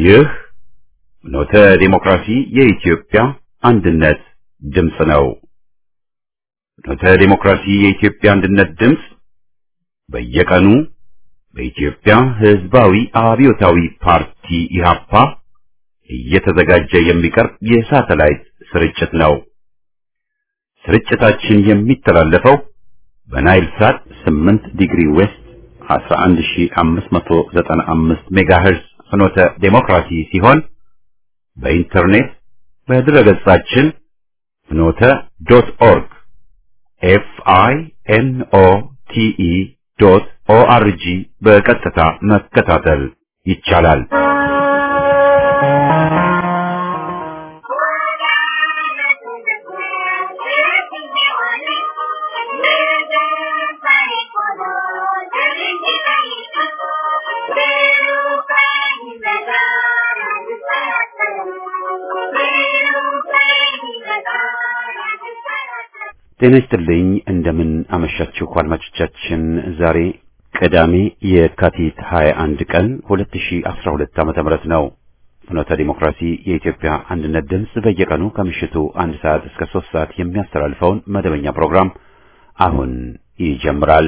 ይህ ኖተ ዲሞክራሲ የኢትዮጵያ አንድነት ድምፅ ነው። ኖተ ዲሞክራሲ የኢትዮጵያ አንድነት ድምፅ በየቀኑ በኢትዮጵያ ሕዝባዊ አብዮታዊ ፓርቲ ኢህአፓ እየተዘጋጀ የሚቀርብ የሳተላይት ስርጭት ነው። ስርጭታችን የሚተላለፈው በናይል ሳት 8 ዲግሪ ዌስት 11595 ሜጋሄርዝ ፍኖተ ዴሞክራሲ ሲሆን በኢንተርኔት በድረገጻችን ፍኖተ ዶት ኦርግ ኤፍ አይ ኤን ኦ ቲ ኢ ዶት ኦ አር ጂ በቀጥታ መከታተል ይቻላል። ጤና ይስጥልኝ። እንደምን አመሻችሁ አድማጮቻችን። ዛሬ ቅዳሜ የካቲት 21 ቀን 2012 ዓመተ ምህረት ነው። ፍኖተ ዲሞክራሲ የኢትዮጵያ አንድነት ድምፅ በየቀኑ ከምሽቱ አንድ ሰዓት እስከ ሶስት ሰዓት የሚያስተላልፈውን መደበኛ ፕሮግራም አሁን ይጀምራል።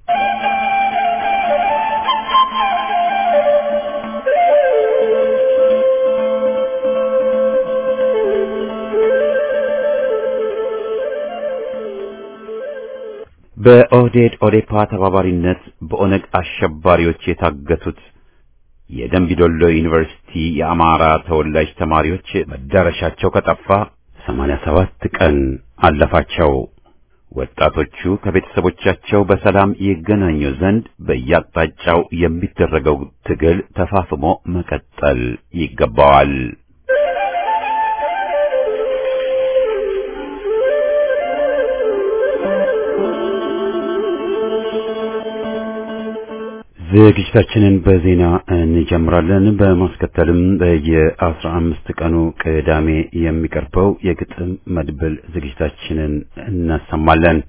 በኦህዴድ ኦዴፓ ተባባሪነት በኦነግ አሸባሪዎች የታገቱት የደምቢዶሎ ዩኒቨርሲቲ የአማራ ተወላጅ ተማሪዎች መዳረሻቸው ከጠፋ 87 ቀን አለፋቸው። ወጣቶቹ ከቤተሰቦቻቸው በሰላም ይገናኙ ዘንድ በየአቅጣጫው የሚደረገው ትግል ተፋፍሞ መቀጠል ይገባዋል። ዝግጅታችንን በዜና እንጀምራለን። በማስከተልም በየአስራ አምስት ቀኑ ቅዳሜ የሚቀርበው የግጥም መድብል ዝግጅታችንን እናሰማለን።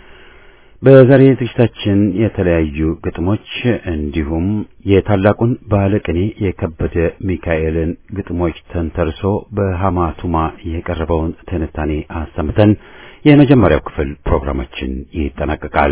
በዛሬ ዝግጅታችን የተለያዩ ግጥሞች እንዲሁም የታላቁን ባለቅኔ የከበደ ሚካኤልን ግጥሞች ተንተርሶ በሐማቱማ የቀረበውን ትንታኔ አሰምተን የመጀመሪያው ክፍል ፕሮግራማችን ይጠናቀቃል።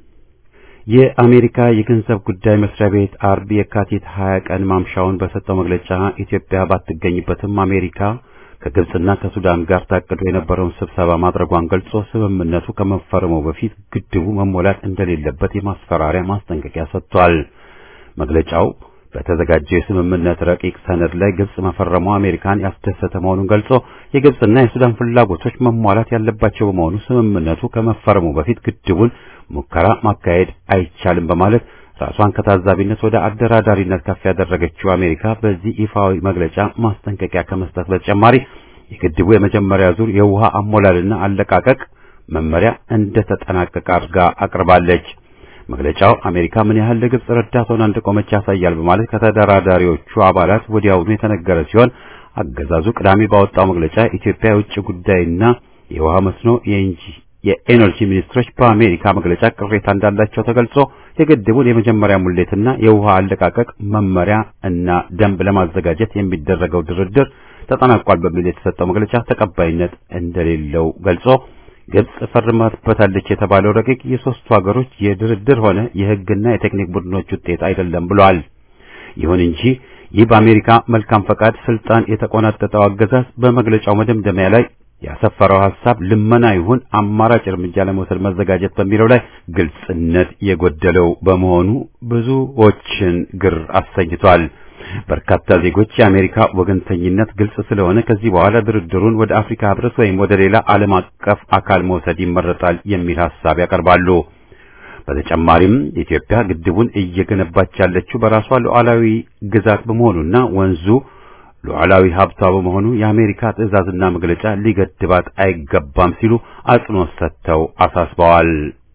የአሜሪካ የገንዘብ ጉዳይ መስሪያ ቤት አርብ የካቲት 20 ቀን ማምሻውን በሰጠው መግለጫ ኢትዮጵያ ባትገኝበትም አሜሪካ ከግብጽና ከሱዳን ጋር ታቅዶ የነበረውን ስብሰባ ማድረጓን ገልጾ ስምምነቱ ከመፈረሙ በፊት ግድቡ መሞላት እንደሌለበት የማስፈራሪያ ማስጠንቀቂያ ሰጥቷል። መግለጫው በተዘጋጀው የስምምነት ረቂቅ ሰነድ ላይ ግብጽ መፈረሙ አሜሪካን ያስደሰተ መሆኑን ገልጾ የግብጽና የሱዳን ፍላጎቶች መሟላት ያለባቸው በመሆኑ ስምምነቱ ከመፈረሙ በፊት ግድቡን ሙከራ ማካሄድ አይቻልም በማለት ራሷን ከታዛቢነት ወደ አደራዳሪነት ከፍ ያደረገችው አሜሪካ በዚህ ይፋዊ መግለጫ ማስጠንቀቂያ ከመስጠት በተጨማሪ የግድቡ የመጀመሪያ ዙር የውሃ አሞላልና አለቃቀቅ መመሪያ እንደተጠናቀቀ አድርጋ አቅርባለች። መግለጫው አሜሪካ ምን ያህል ለግብጽ ረዳት ሆና እንደቆመች ያሳያል በማለት ከተደራዳሪዎቹ አባላት ወዲያውኑ የተነገረ ሲሆን አገዛዙ ቅዳሜ ባወጣው መግለጫ ኢትዮጵያ የውጭ ጉዳይና የውሃ መስኖ የኢንጂ የኤነርጂ ሚኒስትሮች በአሜሪካ መግለጫ ቅሬታ እንዳላቸው ተገልጾ የግድቡን የመጀመሪያ ሙሌትና የውሃ አለቃቀቅ መመሪያ እና ደንብ ለማዘጋጀት የሚደረገው ድርድር ተጠናቋል በሚል የተሰጠው መግለጫ ተቀባይነት እንደሌለው ገልጾ ግብጽ ፈርማበታለች የተባለው ረቂቅ የሶስቱ ሀገሮች የድርድር ሆነ የሕግና የቴክኒክ ቡድኖች ውጤት አይደለም ብሏል። ይሁን እንጂ ይህ በአሜሪካ መልካም ፈቃድ ስልጣን የተቆናጠጠው አገዛዝ በመግለጫው መደምደሚያ ላይ ያሰፈረው ሐሳብ ልመና ይሁን አማራጭ እርምጃ ለመውሰድ መዘጋጀት በሚለው ላይ ግልጽነት የጎደለው በመሆኑ ብዙዎችን ግር አሰኝቷል። በርካታ ዜጎች የአሜሪካ ወገንተኝነት ግልጽ ስለሆነ ከዚህ በኋላ ድርድሩን ወደ አፍሪካ ሕብረት ወይም ወደ ሌላ ዓለም አቀፍ አካል መውሰድ ይመረጣል የሚል ሐሳብ ያቀርባሉ። በተጨማሪም ኢትዮጵያ ግድቡን እየገነባች ያለችው በራሷ ሉዓላዊ ግዛት በመሆኑና ወንዙ ሉዓላዊ ሀብቷ በመሆኑ የአሜሪካ ትዕዛዝና መግለጫ ሊገድባት አይገባም ሲሉ አጽንኦት ሰጥተው አሳስበዋል።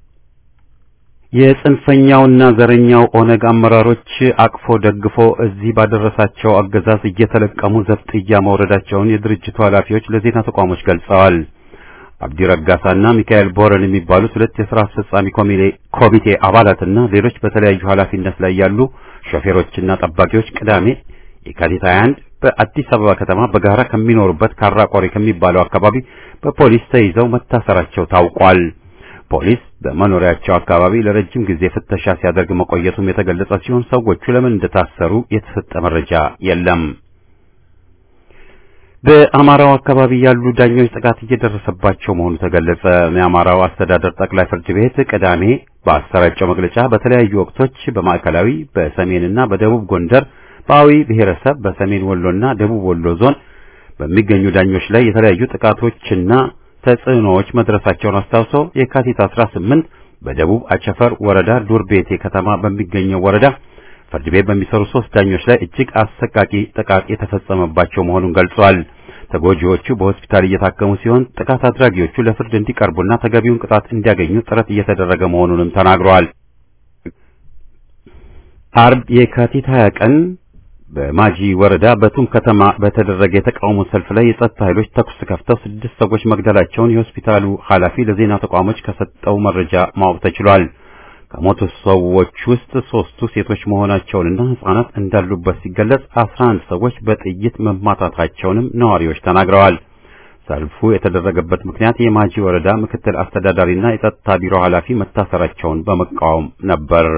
የጽንፈኛውና ዘረኛው ኦነግ አመራሮች አቅፎ ደግፎ እዚህ ባደረሳቸው አገዛዝ እየተለቀሙ ዘብጥያ መውረዳቸውን የድርጅቱ ኃላፊዎች ለዜና ተቋሞች ገልጸዋል። አብዲ ረጋሳና ሚካኤል ቦረን የሚባሉት ሁለት የሥራ አስፈጻሚ ኮሚቴ አባላትና ሌሎች በተለያዩ ኃላፊነት ላይ ያሉ ሾፌሮችና ጠባቂዎች ቅዳሜ የካቲት 21 በአዲስ አበባ ከተማ በጋራ ከሚኖሩበት ካራ ቆሬ ከሚባለው አካባቢ በፖሊስ ተይዘው መታሰራቸው ታውቋል። ፖሊስ በመኖሪያቸው አካባቢ ለረጅም ጊዜ ፍተሻ ሲያደርግ መቆየቱም የተገለጸ ሲሆን ሰዎቹ ለምን እንደታሰሩ የተሰጠ መረጃ የለም። በአማራው አካባቢ ያሉ ዳኞች ጥቃት እየደረሰባቸው መሆኑ ተገለጸ። የአማራው አስተዳደር ጠቅላይ ፍርድ ቤት ቅዳሜ በአሰራጨው መግለጫ በተለያዩ ወቅቶች በማዕከላዊ በሰሜንና በደቡብ ጎንደር በአዊ ብሔረሰብ በሰሜን ወሎና ደቡብ ወሎ ዞን በሚገኙ ዳኞች ላይ የተለያዩ ጥቃቶችና ተጽዕኖዎች መድረሳቸውን አስታውሶ የካቲት 18 በደቡብ አቸፈር ወረዳ ዱርቤቴ ከተማ በሚገኘው ወረዳ ፍርድ ቤት በሚሰሩ ሶስት ዳኞች ላይ እጅግ አሰቃቂ ጥቃት የተፈጸመባቸው መሆኑን ገልጿል። ተጎጂዎቹ በሆስፒታል እየታከሙ ሲሆን ጥቃት አድራጊዎቹ ለፍርድ እንዲቀርቡና ተገቢውን ቅጣት እንዲያገኙ ጥረት እየተደረገ መሆኑንም ተናግረዋል። አርብ የካቲት 20 ቀን በማጂ ወረዳ በቱም ከተማ በተደረገ የተቃውሞ ሰልፍ ላይ የጸጥታ ኃይሎች ተኩስ ከፍተው ስድስት ሰዎች መግደላቸውን የሆስፒታሉ ኃላፊ ለዜና ተቋሞች ከሰጠው መረጃ ማወቅ ተችሏል። ከሞቱ ሰዎች ውስጥ ሶስቱ ሴቶች መሆናቸውንና ሕፃናት እንዳሉበት ሲገለጽ አስራ አንድ ሰዎች በጥይት መማታታቸውንም ነዋሪዎች ተናግረዋል። ሰልፉ የተደረገበት ምክንያት የማጂ ወረዳ ምክትል አስተዳዳሪና የጸጥታ ቢሮ ኃላፊ መታሰራቸውን በመቃወም ነበር።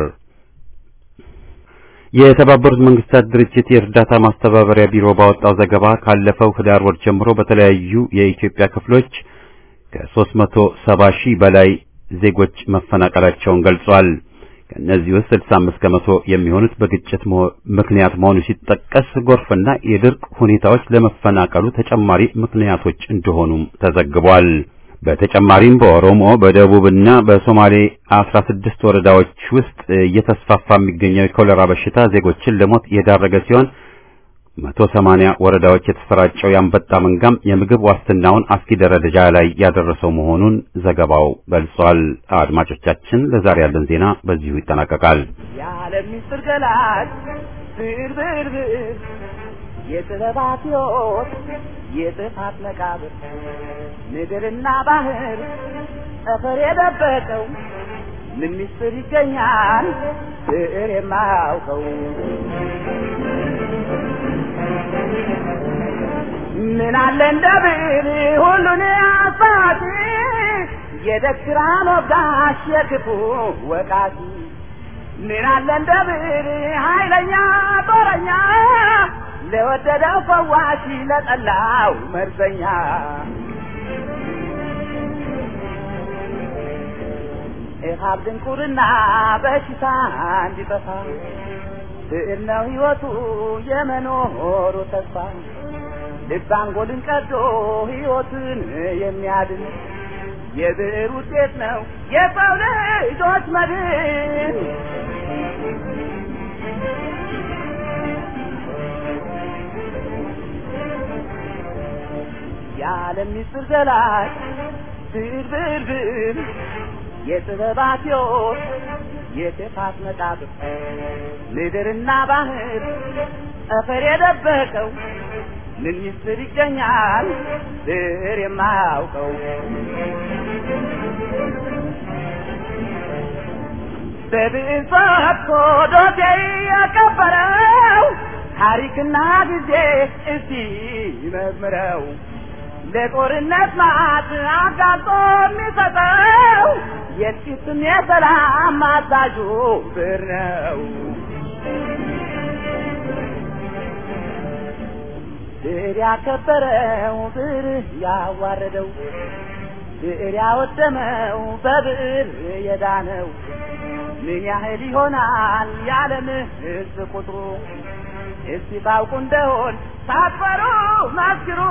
የተባበሩት መንግስታት ድርጅት የእርዳታ ማስተባበሪያ ቢሮ ባወጣው ዘገባ ካለፈው ህዳር ወር ጀምሮ በተለያዩ የኢትዮጵያ ክፍሎች ከ370 ሺህ በላይ ዜጎች መፈናቀላቸውን ገልጿል። ከእነዚህ ውስጥ 65 ከመቶ የሚሆኑት በግጭት ምክንያት መሆኑ ሲጠቀስ ጎርፍና የድርቅ ሁኔታዎች ለመፈናቀሉ ተጨማሪ ምክንያቶች እንደሆኑም ተዘግቧል። በተጨማሪም በኦሮሞ በደቡብና በሶማሌ 16 ወረዳዎች ውስጥ እየተስፋፋ የሚገኘው የኮሌራ በሽታ ዜጎችን ለሞት የዳረገ ሲሆን 180 ወረዳዎች የተሰራጨው የአንበጣ መንጋም የምግብ ዋስትናውን አስጊ ደረጃ ላይ ያደረሰው መሆኑን ዘገባው ገልጿል። አድማጮቻችን፣ ለዛሬ ያለን ዜና በዚሁ ይጠናቀቃል። የዓለም ምስጢር ገላጭ ብር ብር ብር የጥበባት ሕይወት የጥፋት መቃብር ምድርና ባህር ጠፈር የደበቀው ምን ምስጢር ይገኛል ብዕር የማያውቀው ምን አለ እንደ ብዕር ሁሉን አሳቲ የደክራን ወጋሽ የክፉ ወቃቲ ምን አለ እንደ ብዕር ኃይለኛ ጦረኛ ለወደደው ፈዋሽ ለጠላው መርዘኛ ኢሃብ ድንቁርና በሽታ እንዲጠፋ ብዕር ነው ሕይወቱ የመኖሩ ተስፋ ልብ አንጎልን ቀዶ ሕይወትን የሚያድን የብዕር ውጤት ነው የሰው ልጆች መድን። የዓለም ምስጢር ገላጭ ብዕር ብዕር ብዕር የጥበባት ሕይወት የጥፋት መቃብር ምድርና ባህር ጠፈር የደበቀው ምን ምስጢር ይገኛል ብዕር የማያውቀው በብዕር ፈትቶ ዶሴ ያከበረው ታሪክና ጊዜ እስቲ መርምረው ለጦርነት ማት አጋጦ የሚሰጠው የጥቂትም የሰላም አዛዡ ብዕር ነው። ብዕር ያከበረው ብዕር ያዋረደው ብዕር ያወደመው በብዕር የዳነው ምን ያህል ይሆናል የዓለም ሕዝብ ቁጥሩ? እስቲ ታውቁ እንደሆን ሳትፈሩ መስክሩ።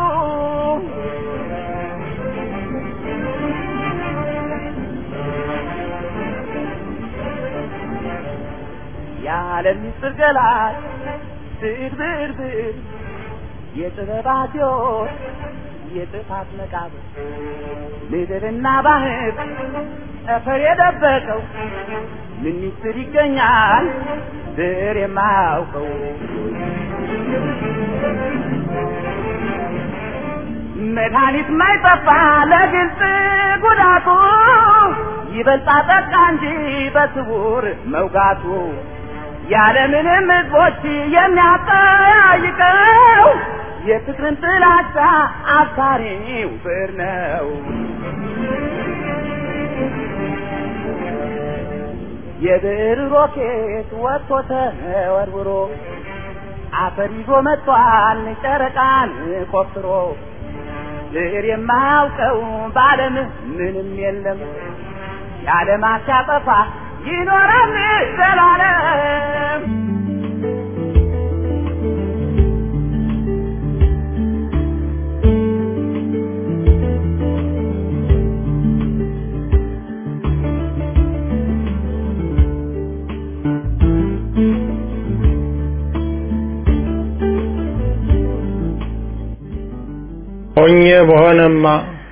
የዓለም ምስጢር ገላጭ ብዕር ብዕር ብዕር የጥበባት ሕይወት የጥፋት መቃብር ምድርና ባህር ጠፈር የደበቀው ምን ምስጢር ይገኛል ብዕር የማያውቀው መድኃኒት ማይጠፋ ለግልጽ ጉዳቱ ይበልጣ ጠቃ እንጂ በስውር መውጋቱ ያለምንም ህዝቦች የሚያጠያይቀው የፍቅርን ጥላቻ አባሪው ብር ነው። የብር ሮኬት ወጥቶ ተወርውሮ አፈር ይዞ መጥቷል ጨረቃን ቆፍሮ ብር የማያውቀው በዓለም ምንም የለም የዓለማት ሲያጠፋ ይኖራል ዘላለም። ሆኜ በሆነማ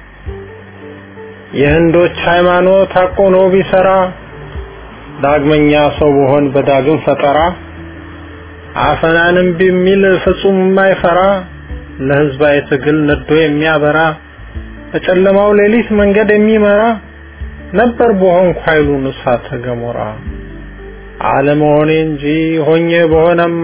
የህንዶች ሃይማኖት አቆኖ ቢሰራ ዳግመኛ ሰው በሆን በዳግም ፈጠራ አፈናንም ቢሚል ፍጹም የማይፈራ ለህዝባዊ ትግል ነዶ የሚያበራ በጨለማው ሌሊት መንገድ የሚመራ ነበር በሆንኩ ኃይሉን እሳተ ገሞራ አለመሆኔ እንጂ ሆኜ በሆነማ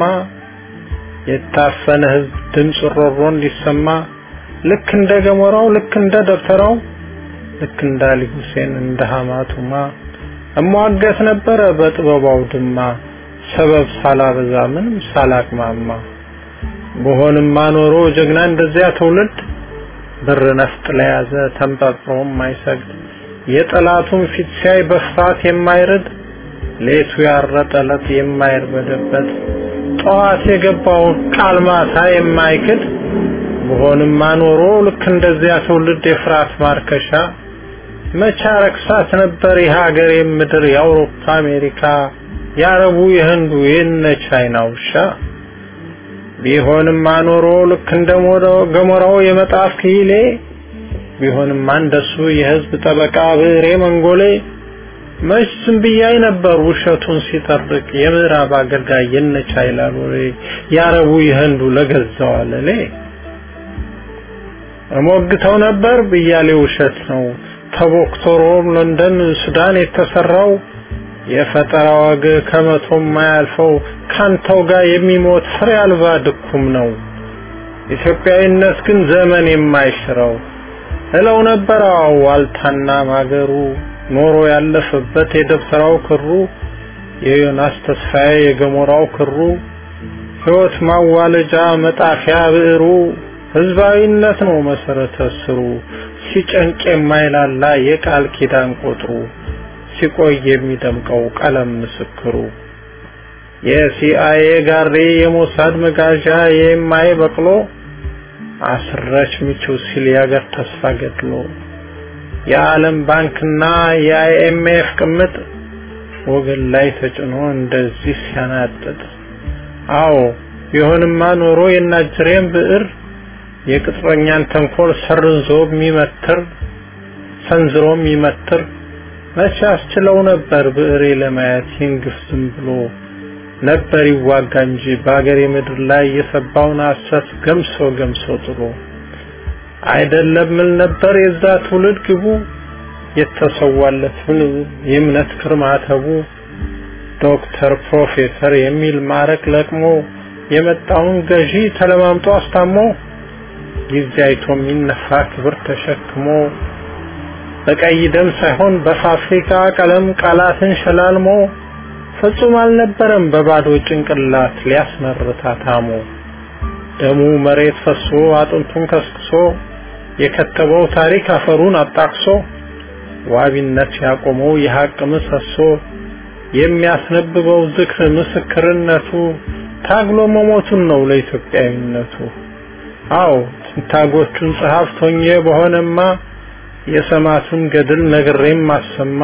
የታፈነ ህዝብ ድምፅ ሮሮ እንዲሰማ ልክ እንደ ገሞራው ልክ እንደ ደብተራው ልክ እንደ አሊ ሁሴን እንደ ሐማቱማ እሟገት ነበረ በጥበባው ድማ ሰበብ ሳላበዛ ምንም ሳላቅማማ በሆንማ ኖሮ ጀግና እንደዚያ ትውልድ ብር ነፍጥ ለያዘ ተንጠጥሮ የማይሰግድ የጠላቱን ፊት ሲያይ በፍርሃት የማይርድ ሌቱ ያረጠለት የማይርበደበት ጠዋት የገባውን ቃል ማታ የማይክድ በሆንማ ኖሮ ልክ እንደዚያ ትውልድ የፍርሃት ማርከሻ መቻ ረክሳት ነበር የሀገር ምድር የአውሮፓ አሜሪካ የአረቡ የህንዱ የነ ቻይና ውሻ ቢሆንማ ኖሮ ልክ እንደ ገሞራው የመጣፍ ክሂሌ ቢሆንማ እንደሱ የህዝብ ጠበቃ ብሬ መንጎሌ መች ዝም ብያይ ነበር ውሸቱን ሲጠርቅ የምዕራብ አገልጋይ የነ ቻይና ሎሌ የአረቡ የህንዱ ለገዛው አለሌ እሞግተው ነበር ብያሌ ውሸት ነው ተቦክቶ ሮም፣ ለንደን፣ ሱዳን የተሰራው የፈጠራ ወግ ከመቶ የማያልፈው ካንተው ጋር የሚሞት ፍሬ አልባ ድኩም ነው። ኢትዮጵያዊነት ግን ዘመን የማይሽረው እለው ነበር አዎ ዋልታና ማገሩ ኖሮ ያለፈበት የደብተራው ክሩ የዮናስ ተስፋዬ የገሞራው ክሩ ሕይወት ማዋለጃ መጣፊያ ብዕሩ ህዝባዊነት ነው መሰረተ ስሩ ሲጨንቅ የማይላላ የቃል ኪዳን ቁጥሩ ሲቆይ የሚደምቀው ቀለም ምስክሩ የሲአይኤ ጋሪ የሞሳድ መጋዣ የማይ በቅሎ አስረች ምቹ ሲል ያገር ተስፋ ገድሎ የዓለም ባንክና የአይኤምኤፍ ቅምጥ ወገን ላይ ተጭኖ እንደዚህ ሲያናጥጥ አዎ ቢሆንማ ኖሮ የናጅሬን ብዕር የቅጥረኛን ተንኮል ሰርዞ የሚመትር ሰንዝሮ የሚመትር መቼ አስችለው ነበር ብዕሬ ለማየት ይንግፍ ዝም ብሎ ነበር ይዋጋ እንጂ በአገሬ ምድር ላይ የሰባውን ሐሰት ገምሶ ገምሶ ጥሎ አይደለም ምን ነበር የዛ ትውልድ ግቡ የተሰዋለትን የእምነት ክርማተቡ ዶክተር ፕሮፌሰር የሚል ማረቅ ለቅሞ የመጣውን ገዢ ተለማምጦ አስታሞ ጊዜ አይቶ የሚነፋ ክብር ተሸክሞ በቀይ ደም ሳይሆን በፋብሪካ ቀለም ቃላትን ሸላልሞ ፍጹም አልነበረም በባዶ ጭንቅላት ሊያስመርታ ታሞ ደሙ መሬት ፈሶ አጥንቱን ከስክሶ የከተበው ታሪክ አፈሩን አጣቅሶ ዋቢነት ያቆመው የሐቅ ምሰሶ የሚያስነብበው ዝክር ምስክርነቱ ታግሎ መሞቱን ነው ለኢትዮጵያዊነቱ። አዎ ትንታጎቹን ጸሐፍት ሆኜ በሆነማ የሰማቱን ገድል ነግሬም ማሰማ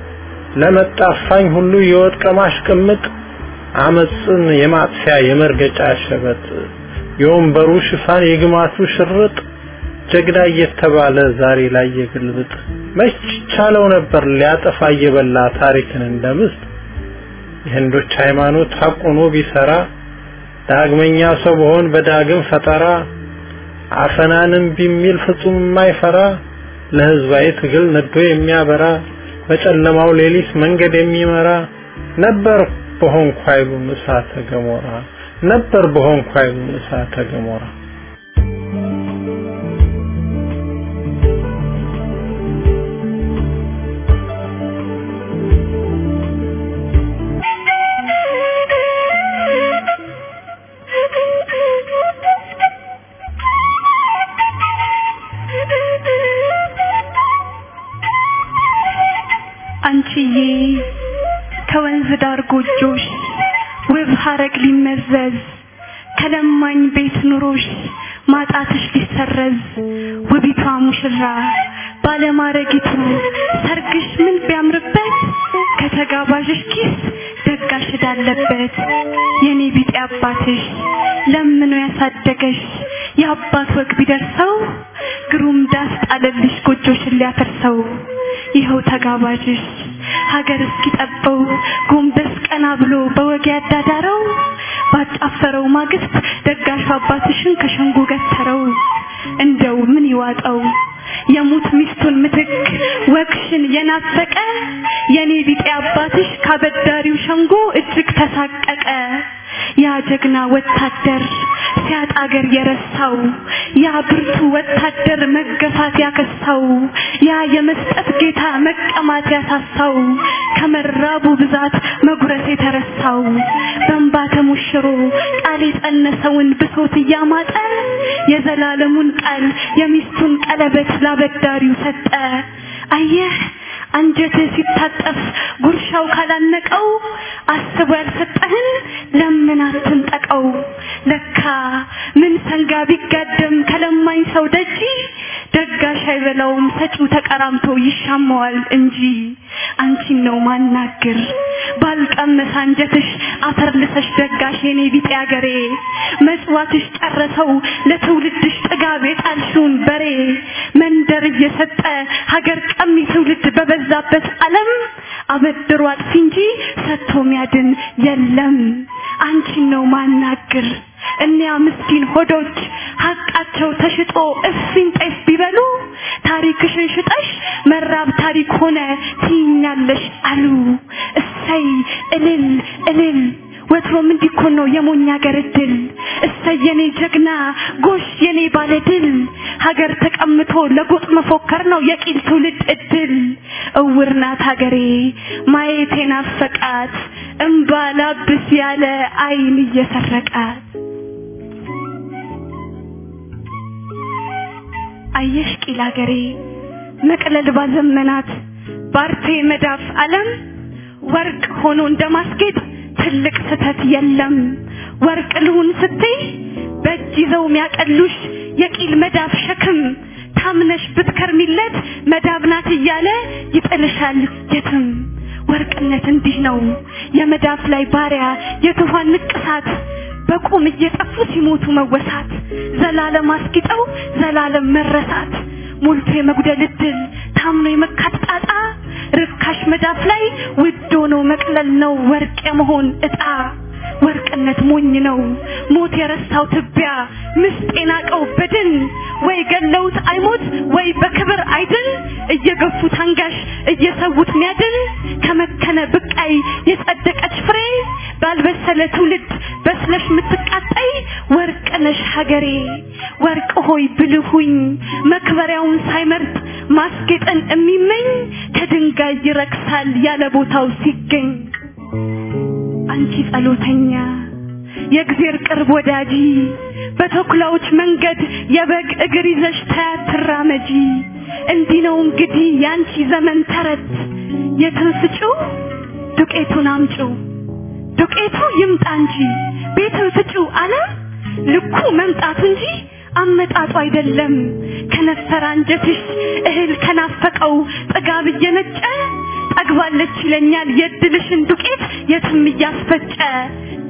ለመጣፋኝ ሁሉ የወጥ ቀማሽ ቅምጥ አመፅን የማጥፊያ የመርገጫ ሸበጥ የወንበሩ ሽፋን የግማቱ ሽርጥ ጀግና እየተባለ ዛሬ ላይ የግልብጥ መች ቻለው ነበር ሊያጠፋ እየበላ ታሪክን እንደምስጥ የህንዶች ሃይማኖት ሐቁኖ ቢሰራ ዳግመኛ ሰው በሆን በዳግም ፈጠራ አፈናንም ቢሚል ፍጹም የማይፈራ ለህዝባዊ ትግል ነዶ የሚያበራ በጨለማው ሌሊት መንገድ የሚመራ ነበር በሆንኩ ኃይሉን እሳተ ገሞራ ነበር በሆንኩ ኃይሉን እሳተ ገሞራ አንቺዬ ከወንዝ ዳር ጎጆሽ ውብ ሀረግ ሊመዘዝ ከለማኝ ቤት ኑሮሽ ማጣትሽ ሊሰረዝ ውቢቷ ሙሽራ ባለማረጊቱ ሰርግሽ ምን ቢያምርበት ከተጋባዥሽ ኪስ ደጋሽ እዳለበት የኔ ቢጤ አባትሽ ለምኖ ያሳደገሽ የአባት ወግ ቢደርሰው ግሩም ዳስ ጣለልሽ ጎጆሽን ሊያፈርሰው ይኸው ተጋባዥሽ ሀገር እስኪጠበው ጎንበስ ቀና ብሎ በወግ ያዳዳረው ባጫፈረው ማግስት ደጋሹ አባትሽን ከሸንጎ ገተረው እንደው ምን ይዋጠው የሙት ሚስቱን ምትክ ወግሽን የናፈቀ የኔ ቢጤ አባትሽ ካበዳሪው ሸንጎ እጅግ ተሳቀቀ ያ ጀግና ወታደር ሲያጣ አገር የረሳው ያ ብርቱ ወታደር መገፋት ያከሳው ያ የመስጠት ጌታ መቀማት ያሳሳው ከመራቡ ብዛት መጉረስ የተረሳው በእንባ ተሞሽሮ ቃል የጸነሰውን ብሶት እያማጠ የዘላለሙን ቃል የሚስቱን ቀለበት ላበዳሪው ሰጠ አየህ አንጀትህ ሲታጠፍ ጉርሻው ካላነቀው አስቦ ያልሰጠህን ለምን አትንጠቀው ለካ ምን ሰንጋ ቢጋደም ከለማኝ ሰው ደጅ ደጋሽ አይበላውም ሰጪው ተቀራምቶ ይሻማዋል እንጂ አንቺን ነው ማናግር ባልቀመሰ አንጀትሽ አፈር ልሰሽ ደጋሽ የኔ ቢጤ አገሬ መጽዋትሽ ጨረሰው ለትውልድሽ ጥጋብ የጣልሽውን በሬ መንደር እየሰጠ ሀገር ቀሚ ትውልድ በበዛበት ዓለም አበድሮ አጥፊ እንጂ ሰጥቶ ሚያድን የለም አንቺን ነው ማናግር እኒያ ምስኪን ሆዶች ሀቃቸው ተሽጦ እፍኝ ጤፍ ቢበሉ ታሪክሽን ሽጠሽ መራብ ታሪክ ሆነ ትይኛለሽ አሉ እሰይ እልል እልል ወትሮም እንዲኮን ነው የሞኛ ሀገር እድል እሰይ የኔ ጀግና ጎሽ የኔ ባለ ድል ሀገር ተቀምቶ ለጎጥ መፎከር ነው የቂል ትውልድ እድል እውር ናት ሀገሬ ማየት ናፈቃት እምባ ላብስ ያለ አይን እየሰረቃት አየሽ ቂል ሀገሬ መቅለል ባዘመናት ባርቴ መዳፍ ዓለም ወርቅ ሆኖ እንደማስጌጥ ትልቅ ስተት የለም ወርቅ ልሁን ስትይ በእጅ ይዘው ሚያቀሉሽ የቂል መዳፍ ሸክም ታምነሽ ብትከርሚለት መዳብ ናት እያለ ይጥልሻል የትም ወርቅነት እንዲህ ነው የመዳፍ ላይ ባሪያ የትኋን ንቅሳት በቁም እየጠፉ ሲሞቱ መወሳት ዘላለም አስጊጠው ዘላለም መረሳት ሞልቶ የመጉደል እድል ታምኖ የመካት ጣጣ ርካሽ መዳፍ ላይ ውድ ሆኖ መቅለል ነው ወርቅ የመሆን እጣ ወርቅነት ሞኝ ነው ሞት የረሳው ትቢያ ምስጥ የናቀው በድን ወይ ገለውት አይሞት ወይ በክብር አይድን እየገፉት አንጋሽ እየሰዉት ሚያድን ከመከነ ብቃይ የጸደቀች ፍሬ ባልበሰለ ትውልድ በስለሽ ምትቃጠይ ወርቅ ነሽ ሀገሬ ወርቅ ሆይ ብልሁኝ መክበሪያውን ሳይመርጥ ማስጌጥን የሚመኝ ከድንጋይ ይረክሳል ያለ ቦታው ሲገኝ አንቺ ጸሎተኛ የእግዜር ቅርብ ወዳጂ በተኩላዎች መንገድ የበግ እግር ይዘሽ ታያት ትራመጂ እንዲህ ነው እንግዲህ ያንቺ ዘመን ተረት የትን ፍጪው ዱቄቱን አምጪው ዱቄቱ ይምጣ እንጂ ቤትን ፍጪው አለ ልኩ መምጣቱ እንጂ አመጣጡ አይደለም ከነፈረ አንጀትሽ እህል ከናፈቀው ጥጋብ እየነጨ ጠግባለች ይለኛል የድልሽን ዱቄት የትም እያስፈጨ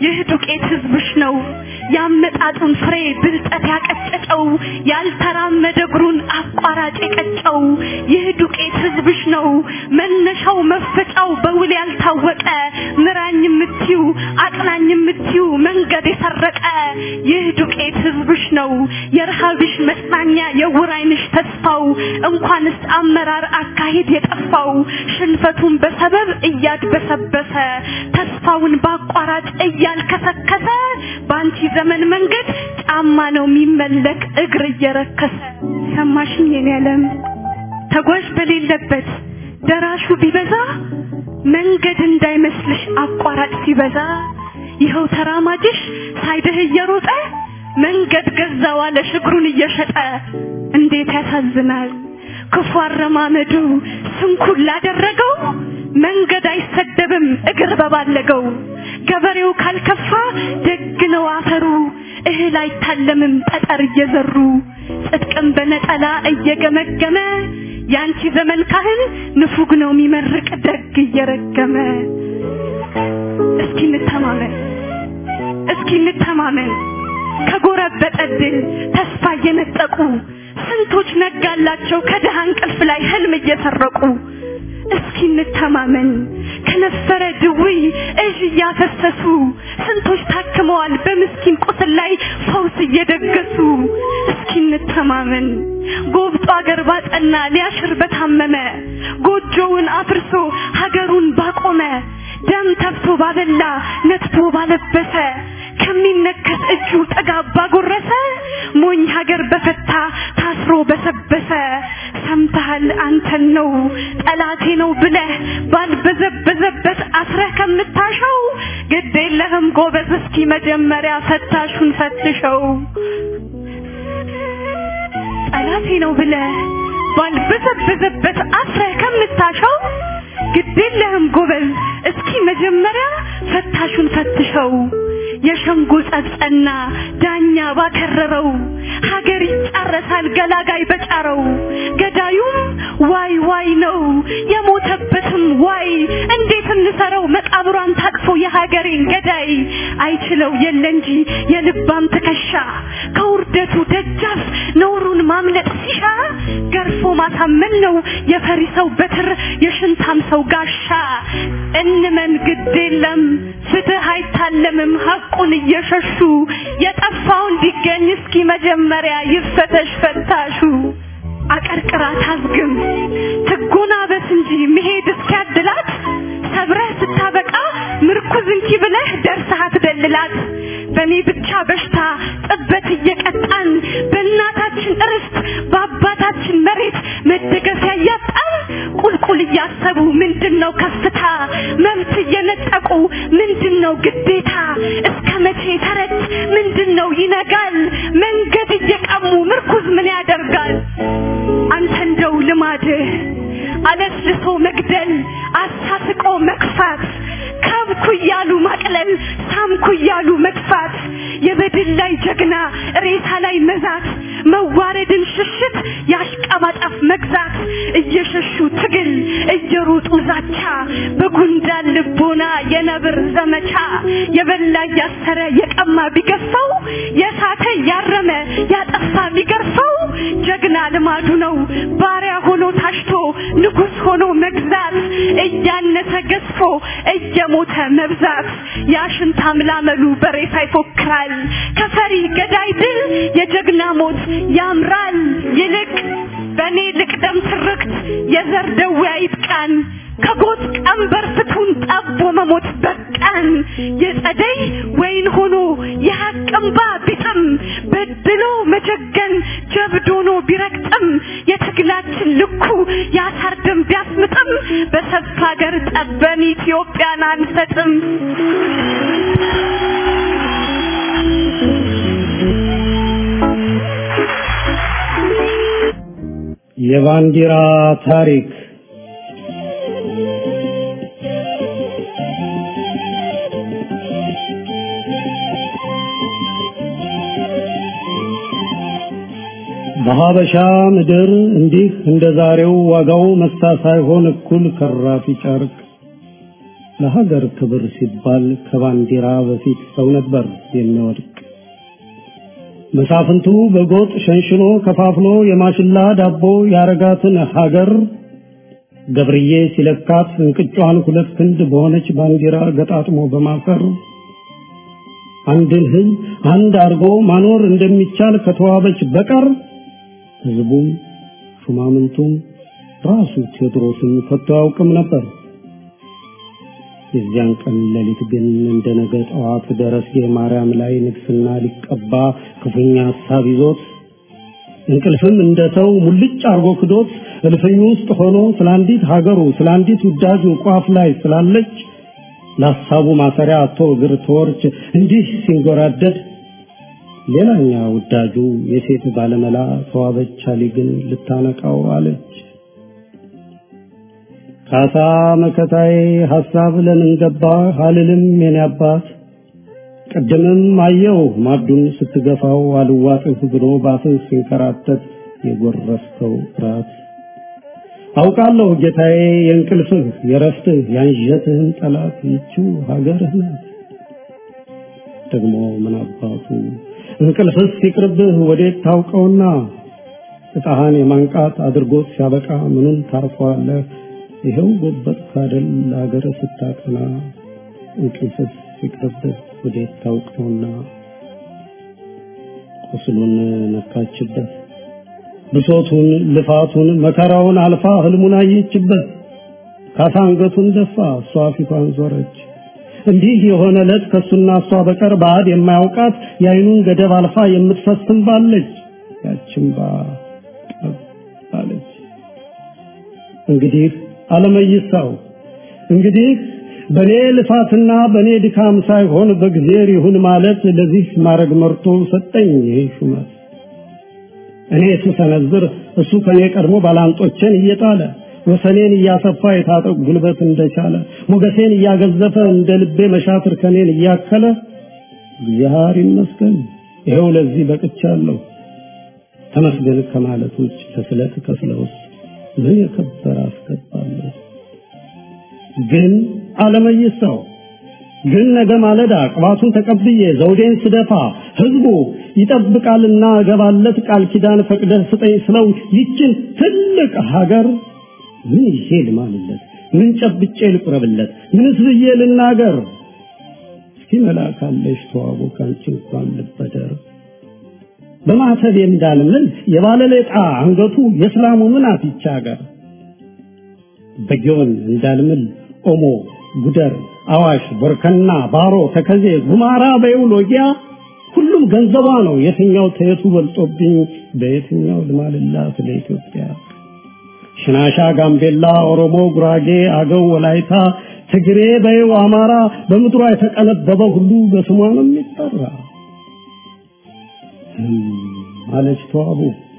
ይህ ዱቄት ህዝብሽ ነው ያመጣጡን ፍሬ ብልጠት ያቀጨጨው ያልተራመደ እግሩን አቋራጭ የቀጨው ይህ ዱቄት ህዝብሽ ነው መነሻው መፈጫው በውል ያልታወቀ ምራኝ የምትዩ አቅናኝ የምትዩ መንገድ የሰረቀ ይህ ዱቄት ህዝብሽ ነው የረሃብሽ መጽናኛ የውር ዓይንሽ ተስፋው እንኳንስ አመራር አካሄድ የጠፋው ሽንፈቱን በሰበብ እያድበሰበሰ ተስፋውን በአቋራጭ እያልከሰከሰ በአንቺ ዘመን መንገድ ጫማ ነው የሚመለክ እግር እየረከሰ ሰማሽኝ የኔ ዓለም ተጓዥ በሌለበት ደራሹ ቢበዛ መንገድ እንዳይመስልሽ አቋራጭ ሲበዛ ይኸው ተራማጅሽ ሳይደህ እየሮጠ መንገድ ገዛ ዋለሽ እግሩን እየሸጠ እንዴት ያሳዝናል ክፉ አረማመዱ ስንኩል ላደረገው መንገድ አይሰደብም እግር በባለገው ገበሬው ካልከፋ ደግ ነው አፈሩ እህል አይታለምም ጠጠር እየዘሩ ጽድቅም በነጠላ እየገመገመ ያንቺ ዘመን ካህን ንፉግ ነው የሚመርቅ ደግ እየረገመ እስኪ እንተማመን እስኪ እንተማመን ከጎረበጠ ድል ተስፋ እየነጠቁ ስንቶች ነጋላቸው ከድሃ እንቅልፍ ላይ ህልም እየሰረቁ እስኪ እንተማመን ከነበረ ድውይ እዥ እያፈሰሱ ስንቶች ታክመዋል በምስኪን ቁስል ላይ ፈውስ እየደገሱ እስኪ እንተማመን ጎብጦ አገር ባጠና ሊያሽር በታመመ ጎጆውን አፍርሶ ሀገሩን ባቆመ ደም ተፍቶ ባበላ ነትቶ ባለበሰ ከሚነከስ እጁ ጥጋብ ባጎረሰ ሞኝ ሀገር በፈታ ታስሮ በሰበሰ ሰምተሃል አንተን ነው ጠላቴ ነው ብለህ ባልበዘበዘበት አስረህ ከምታሸው ግድ የለህም ጎበዝ እስኪ መጀመሪያ ፈታሹን ፈትሸው ጠላቴ ነው ብለህ ባልበዘበዘበት አስረህ ከምታሸው ግድ የለህም ጎበዝ እስኪ መጀመሪያ ፈታሹን ፈትሸው የሸንጎ ጸጸና ዳኛ ባከረረው ሀገር ይጫረሳል ገላጋይ በጫረው ገዳዩም ዋይ ዋይ ነው የሞተበትም ዋይ እንዴት እንሰረው መቃብሯን ታቅፎ የሀገሬን ገዳይ አይችለው የለ እንጂ የልባም ትከሻ ከውርደቱ ደጃፍ ነውሩን ማምለጥ ሲሻ ገርፎ ማሳመን ነው የፈሪ ሰው በትር የሽንታም ሰው ጋሻ እንመን ግድ የለም ፍትህ አይታለምም ሐቁን እየሸሹ የጠፋው እንዲገኝ እስኪ መጀመሪያ ይፈተሽ ፈታሹ አቀርቅራ ታዝግም ትጎናበስ እንጂ መሄድ እስኪያድላት ሰብረህ ስታበቃ ምርኩዝ እንኪ ብለህ ደርሰህ አትደልላት በኔ ብቻ በሽታ ጥበት እየቀጣን በእናታችን ርስት በአባታችን መሬት መደገፊያ እያጣን ቁልቁል እያሰቡ ምንድነው ከፍታ መብት እየነጠቁ ምንድነው ግዴታ እስከ መቼ ተረት ምንድነው ይነጋል መንገድ እየቀሙ ምርኩዝ ምን ያደርጋል አንተ እንደው ልማድህ አለስልሶ መግደል አሳስቆ መክፋት ካብኩ እያሉ ማቅለል ሳምኩ እያሉ መጥፋት የበድል ላይ ጀግና ሬሳ ላይ መዛት መዋረድን ሽሽት ያሽቀባጣፍ መግዛት እየሸሹ ትግል እየሮጡ ዛቻ በጉንዳን ልቦና የነብር ዘመቻ የበላ ያሰረ የቀማ ቢገፋው የሳተ ያረመ ያጠፋ ቢገርፈው ጀግና ልማዱ ነው ባሪያ ሆኖ ታሽቶ ንጉስ ሆኖ መግዛት እያነሰ ገዝፎ እየሞተ መብዛት ያሽንታ ምላመሉ በሬሳ ይፎክራል ከፈሪ ገዳይ ድል የጀግና ሞት ያምራል ይልቅ በኔ ልቅደም ትርክት የዘር ደዌ አይጥቃን ከጎጥ ቀንበር ፍቱን ጠቦ መሞት በቃን የጸደይ ወይን ሆኖ የሐቅ እንባ ቢጥም በድሎ መጀገን ጀብድ ሆኖ ቢረግጥም የትግላችን ልኩ የአሳር ደም ቢያስምጥም በሰፊ ሀገር ጠበን ኢትዮጵያን አንሰጥም የባንዲራ ታሪክ በሀበሻ ምድር እንዲህ እንደ ዛሬው ዋጋው መሳ ሳይሆን እኩል ከራፊ ጨርቅ ለሀገር ክብር ሲባል ከባንዲራ በፊት ሰው ነበር የሚወድቅ። መሳፍንቱ በጎጥ ሸንሽኖ ከፋፍሎ የማሽላ ዳቦ ያረጋትን ሀገር ገብርዬ ሲለካት እንቅጯን ሁለት ክንድ በሆነች ባንዲራ ገጣጥሞ በማፈር አንድን ሕዝብ አንድ አድርጎ ማኖር እንደሚቻል ከተዋበች በቀር ሕዝቡም ሹማምንቱም ራሱ ቴዎድሮስን ከቶ አያውቅም ነበር። የዚያን ቀን ሌሊት ግን እንደ ነገ ጠዋት ደረስጌ ማርያም ላይ ንግስና ሊቀባ ክፉኛ ሀሳብ ይዞት እንቅልፍም እንደ ሰው ሙልጭ አርጎ ክዶት እልፍኙ ውስጥ ሆኖ ስለ አንዲት ሀገሩ ስለ አንዲት ውዳጁ ቋፍ ላይ ስላለች ለሀሳቡ ማሰሪያ አቶ እግር ተወርች እንዲህ ሲንጎራደድ ሌላኛ ውዳጁ የሴት ባለመላ ተዋበች አሊ ግን ልታነቃው አለች። ካሳ መከታዬ ሐሳብ ለምን ገባ አልልም የኔ አባት ቅድምም አየው ማዱን ስትገፋው አልዋጥህ ብሎ ባፍህ ሲንከራተት የጎረስከው ራት አውቃለሁ ጌታዬ የእንቅልፍህ የረፍትህ ያንዠትህን ጠላት ይችው ሀገርህ ናት። ደግሞ ምን አባቱ እንቅልፍስ ሲቅርብህ ወዴት ታውቀውና እጣህን የማንቃት አድርጎት ሲያበቃ ምኑን ታርፈዋለህ? ይኸው ጎበጥ ካደል ለሀገር ስታቀና እንቅልፍስ ሲቅርብህ ወዴት ታውቀውና ቁስሉን ነካችበት ብሶቱን ልፋቱን መከራውን አልፋ ህልሙን አየችበት ካሳ አንገቱን ደፋ እሷ ፊቷን ዞረች እንዲህ የሆነ ዕለት ከሱና እሷ በቀር ባዕድ የማያውቃት የአይኑን ገደብ አልፋ የምትፈስም ባለች ያችን ባ ባለች እንግዲህ አለመይሳው እንግዲህ በኔ ልፋትና በኔ ድካም ሳይሆን በእግዚአብሔር ይሁን ማለት ለዚህ ማድረግ መርቶ ሰጠኝ ይሄ ሹመት እኔ ስሰነዝር እሱ ከኔ ቀድሞ ባላንጦቼን እየጣለ ወሰኔን እያሰፋ የታጠቅ ጉልበት እንደቻለ ሞገሴን እያገዘፈ እንደ ልቤ መሻትር ከኔን እያከለ እግዚአብሔር ይመስገን ይኸው ለዚህ በቅቻለሁ። ተመስገን ከማለት ውጭ ከስለት ከፍለውስ ምን የከበረ አስገባለሁ። ግን አለመይሳው ግን ነገ ማለዳ ቅባቱን ተቀብዬ ዘውዴን ስደፋ ህዝቡ ይጠብቃልና እገባለት ቃል ኪዳን ፈቅደህ ስጠኝ ስለው ይችን ትልቅ ሀገር ምን ይዤ ልማልለት? ምን ጨብጬ ልቁረብለት? ምንስ ብዬ ልናገር? እስኪ መላካለሽ ተዋቦ ካንቺ እንኳን ልበደር በማተብ እንዳልምል የባለሌጣ አንገቱ የእስላሙ ምን አትቻ ሀገር በጊዮን እንዳልምል ኦሞ ጉደር አዋሽ ቦርከና ባሮ ተከዜ ጉማራ በይው ሎጊያ ሁሉም ገንዘቧ ነው የትኛው ተየቱ በልጦብኝ በየትኛው ልማልላት ለኢትዮጵያ ሽናሻ ጋምቤላ ኦሮሞ ጉራጌ አገው ወላይታ ትግሬ በይው አማራ በምድሯ የተቀነበበ ሁሉ በስሟ ነው የሚጠራ አለች ተዋቡ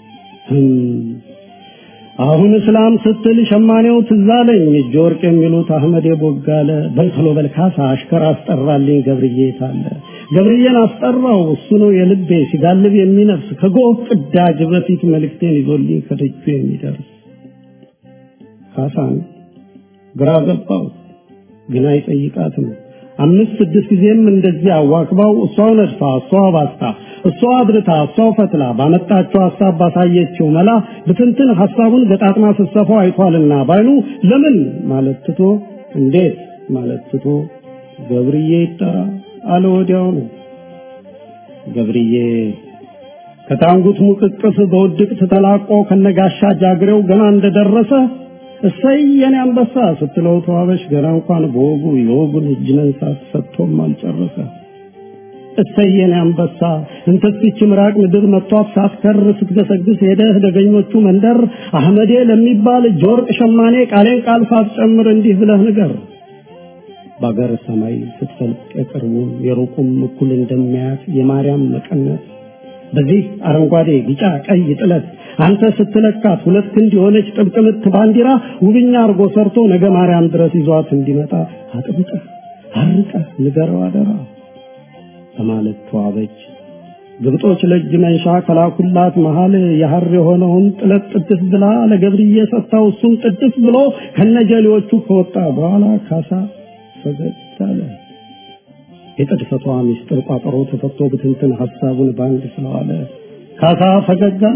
አሁን እስላም ስትል ሸማኔው ትዛለኝ እጅ ወርቅ የሚሉት አህመድ ቦጋለ በልተሎ በልካሳ አሽከር አስጠራልኝ ገብርዬ ታለ ገብርዬን አስጠራው እሱ ነው የልቤ ሲጋልብ የሚነፍስ ከጎህ ቅዳጅ በፊት መልእክቴን ይዞልኝ ከደጁ የሚደርስ ካሳን ግራ ገባው ግን አይጠይቃትም አምስት ስድስት ጊዜም እንደዚህ አዋክባው እሷው ነድፋ እሷው ባስታ እሷ አድርታ እሷው ፈትላ ባመጣችው ሀሳብ ባሳየችው መላ ብትንትን ሀሳቡን ገጣጥማ ስትሰፋው አይቷልና ባይኑ ለምን ማለት ትቶ እንዴት ማለት ትቶ ገብርዬ ይጠራ አለ ወዲያው ነው ገብርዬ ከታንጉት ሙቅቅፍ በውድቅት ተላቆ ከነጋሻ ጃግሬው ገና እንደደረሰ እሰይ የኔ አንበሳ ስትለው ተዋበሽ ገና እንኳን በወጉ የወጉን እጅ መንሳት ሰጥቶም አልጨረሰ። እሰይ የኔ አንበሳ እንተስች ምራቅ ምድር መጥቷት ሳትከር ስትገሰግስ ሄደህ ደገኞቹ መንደር አህመዴ ለሚባል እጅ ወርቅ ሸማኔ ቃሌን ቃል ሳትጨምር እንዲህ ብለህ ንገር። በአገር ሰማይ ስትፈልቅ የቅርቡም የሩቁም እኩል እንደሚያያት የማርያም መቀነት በዚህ አረንጓዴ ቢጫ ቀይ ጥለት አንተ ስትለካት ሁለት ክንድ የሆነች ጥብቅ ምት ባንዲራ ውብኛ አርጎ ሰርቶ ነገ ማርያም ድረስ ይዟት እንዲመጣ አጥብቀህ አርቀህ ንገረው አደራ በማለት ተዋበች። ግብጦች ለእጅ መንሻ ከላኩላት መሃል የሐር የሆነውን ጥለት ጥድፍ ብላ ለገብርዬ ሰጥታው እሱም ጥድፍ ብሎ ከነጀሌዎቹ ከወጣ በኋላ ካሳ ፈገግ አለ። የቅድፈቷ ምስጢር ቋጠሮ ተፈቶ ብትንትን ሀሳቡን ባንድ ስለዋለ ካሳ ፈገግ አለ።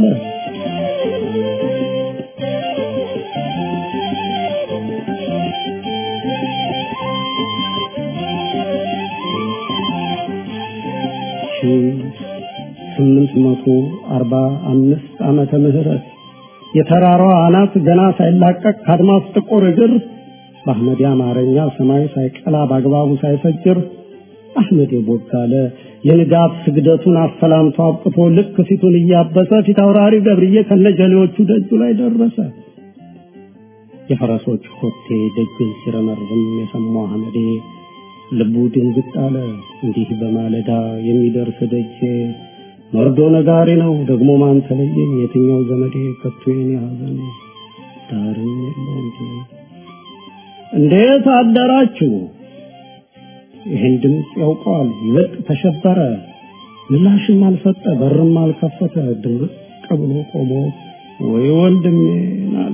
ስምንት መቶ አርባ አምስት ዓመተ ምህረት የተራራዋ አናት ገና ሳይላቀቅ ከአድማስ ጥቁር እግር በአህመድ አማርኛ ሰማይ ሳይቀላ በአግባቡ ሳይፈጅር አህመድ ቦጋለ የንጋት ስግደቱን አሰላምቶ አብቅቶ ልክ ፊቱን እያበሰ ፊት አውራሪ ገብርዬ ከነጀሌዎቹ ደጁ ላይ ደረሰ። የፈረሶች ኮቴ ደጅን ሲረመርም የሰማው አህመዴ ልቡ ድንግጥ አለ። እንዲህ በማለዳ የሚደርስ ደጄ መርዶ ነጋሪ ነው ደግሞ ማን ተለየኝ? የትኛው ዘመዴ ከቶ የኔ ሐዘን ዳርም የለው እንጂ እንዴት አደራችሁ? ይህን ድምፅ ያውቀዋል። ይበልጥ ተሸበረ። ምላሽም አልሰጠ፣ በርም አልከፈተ። ድርቅ ብሎ ቆሞ ወይ ወንድሜን አለ።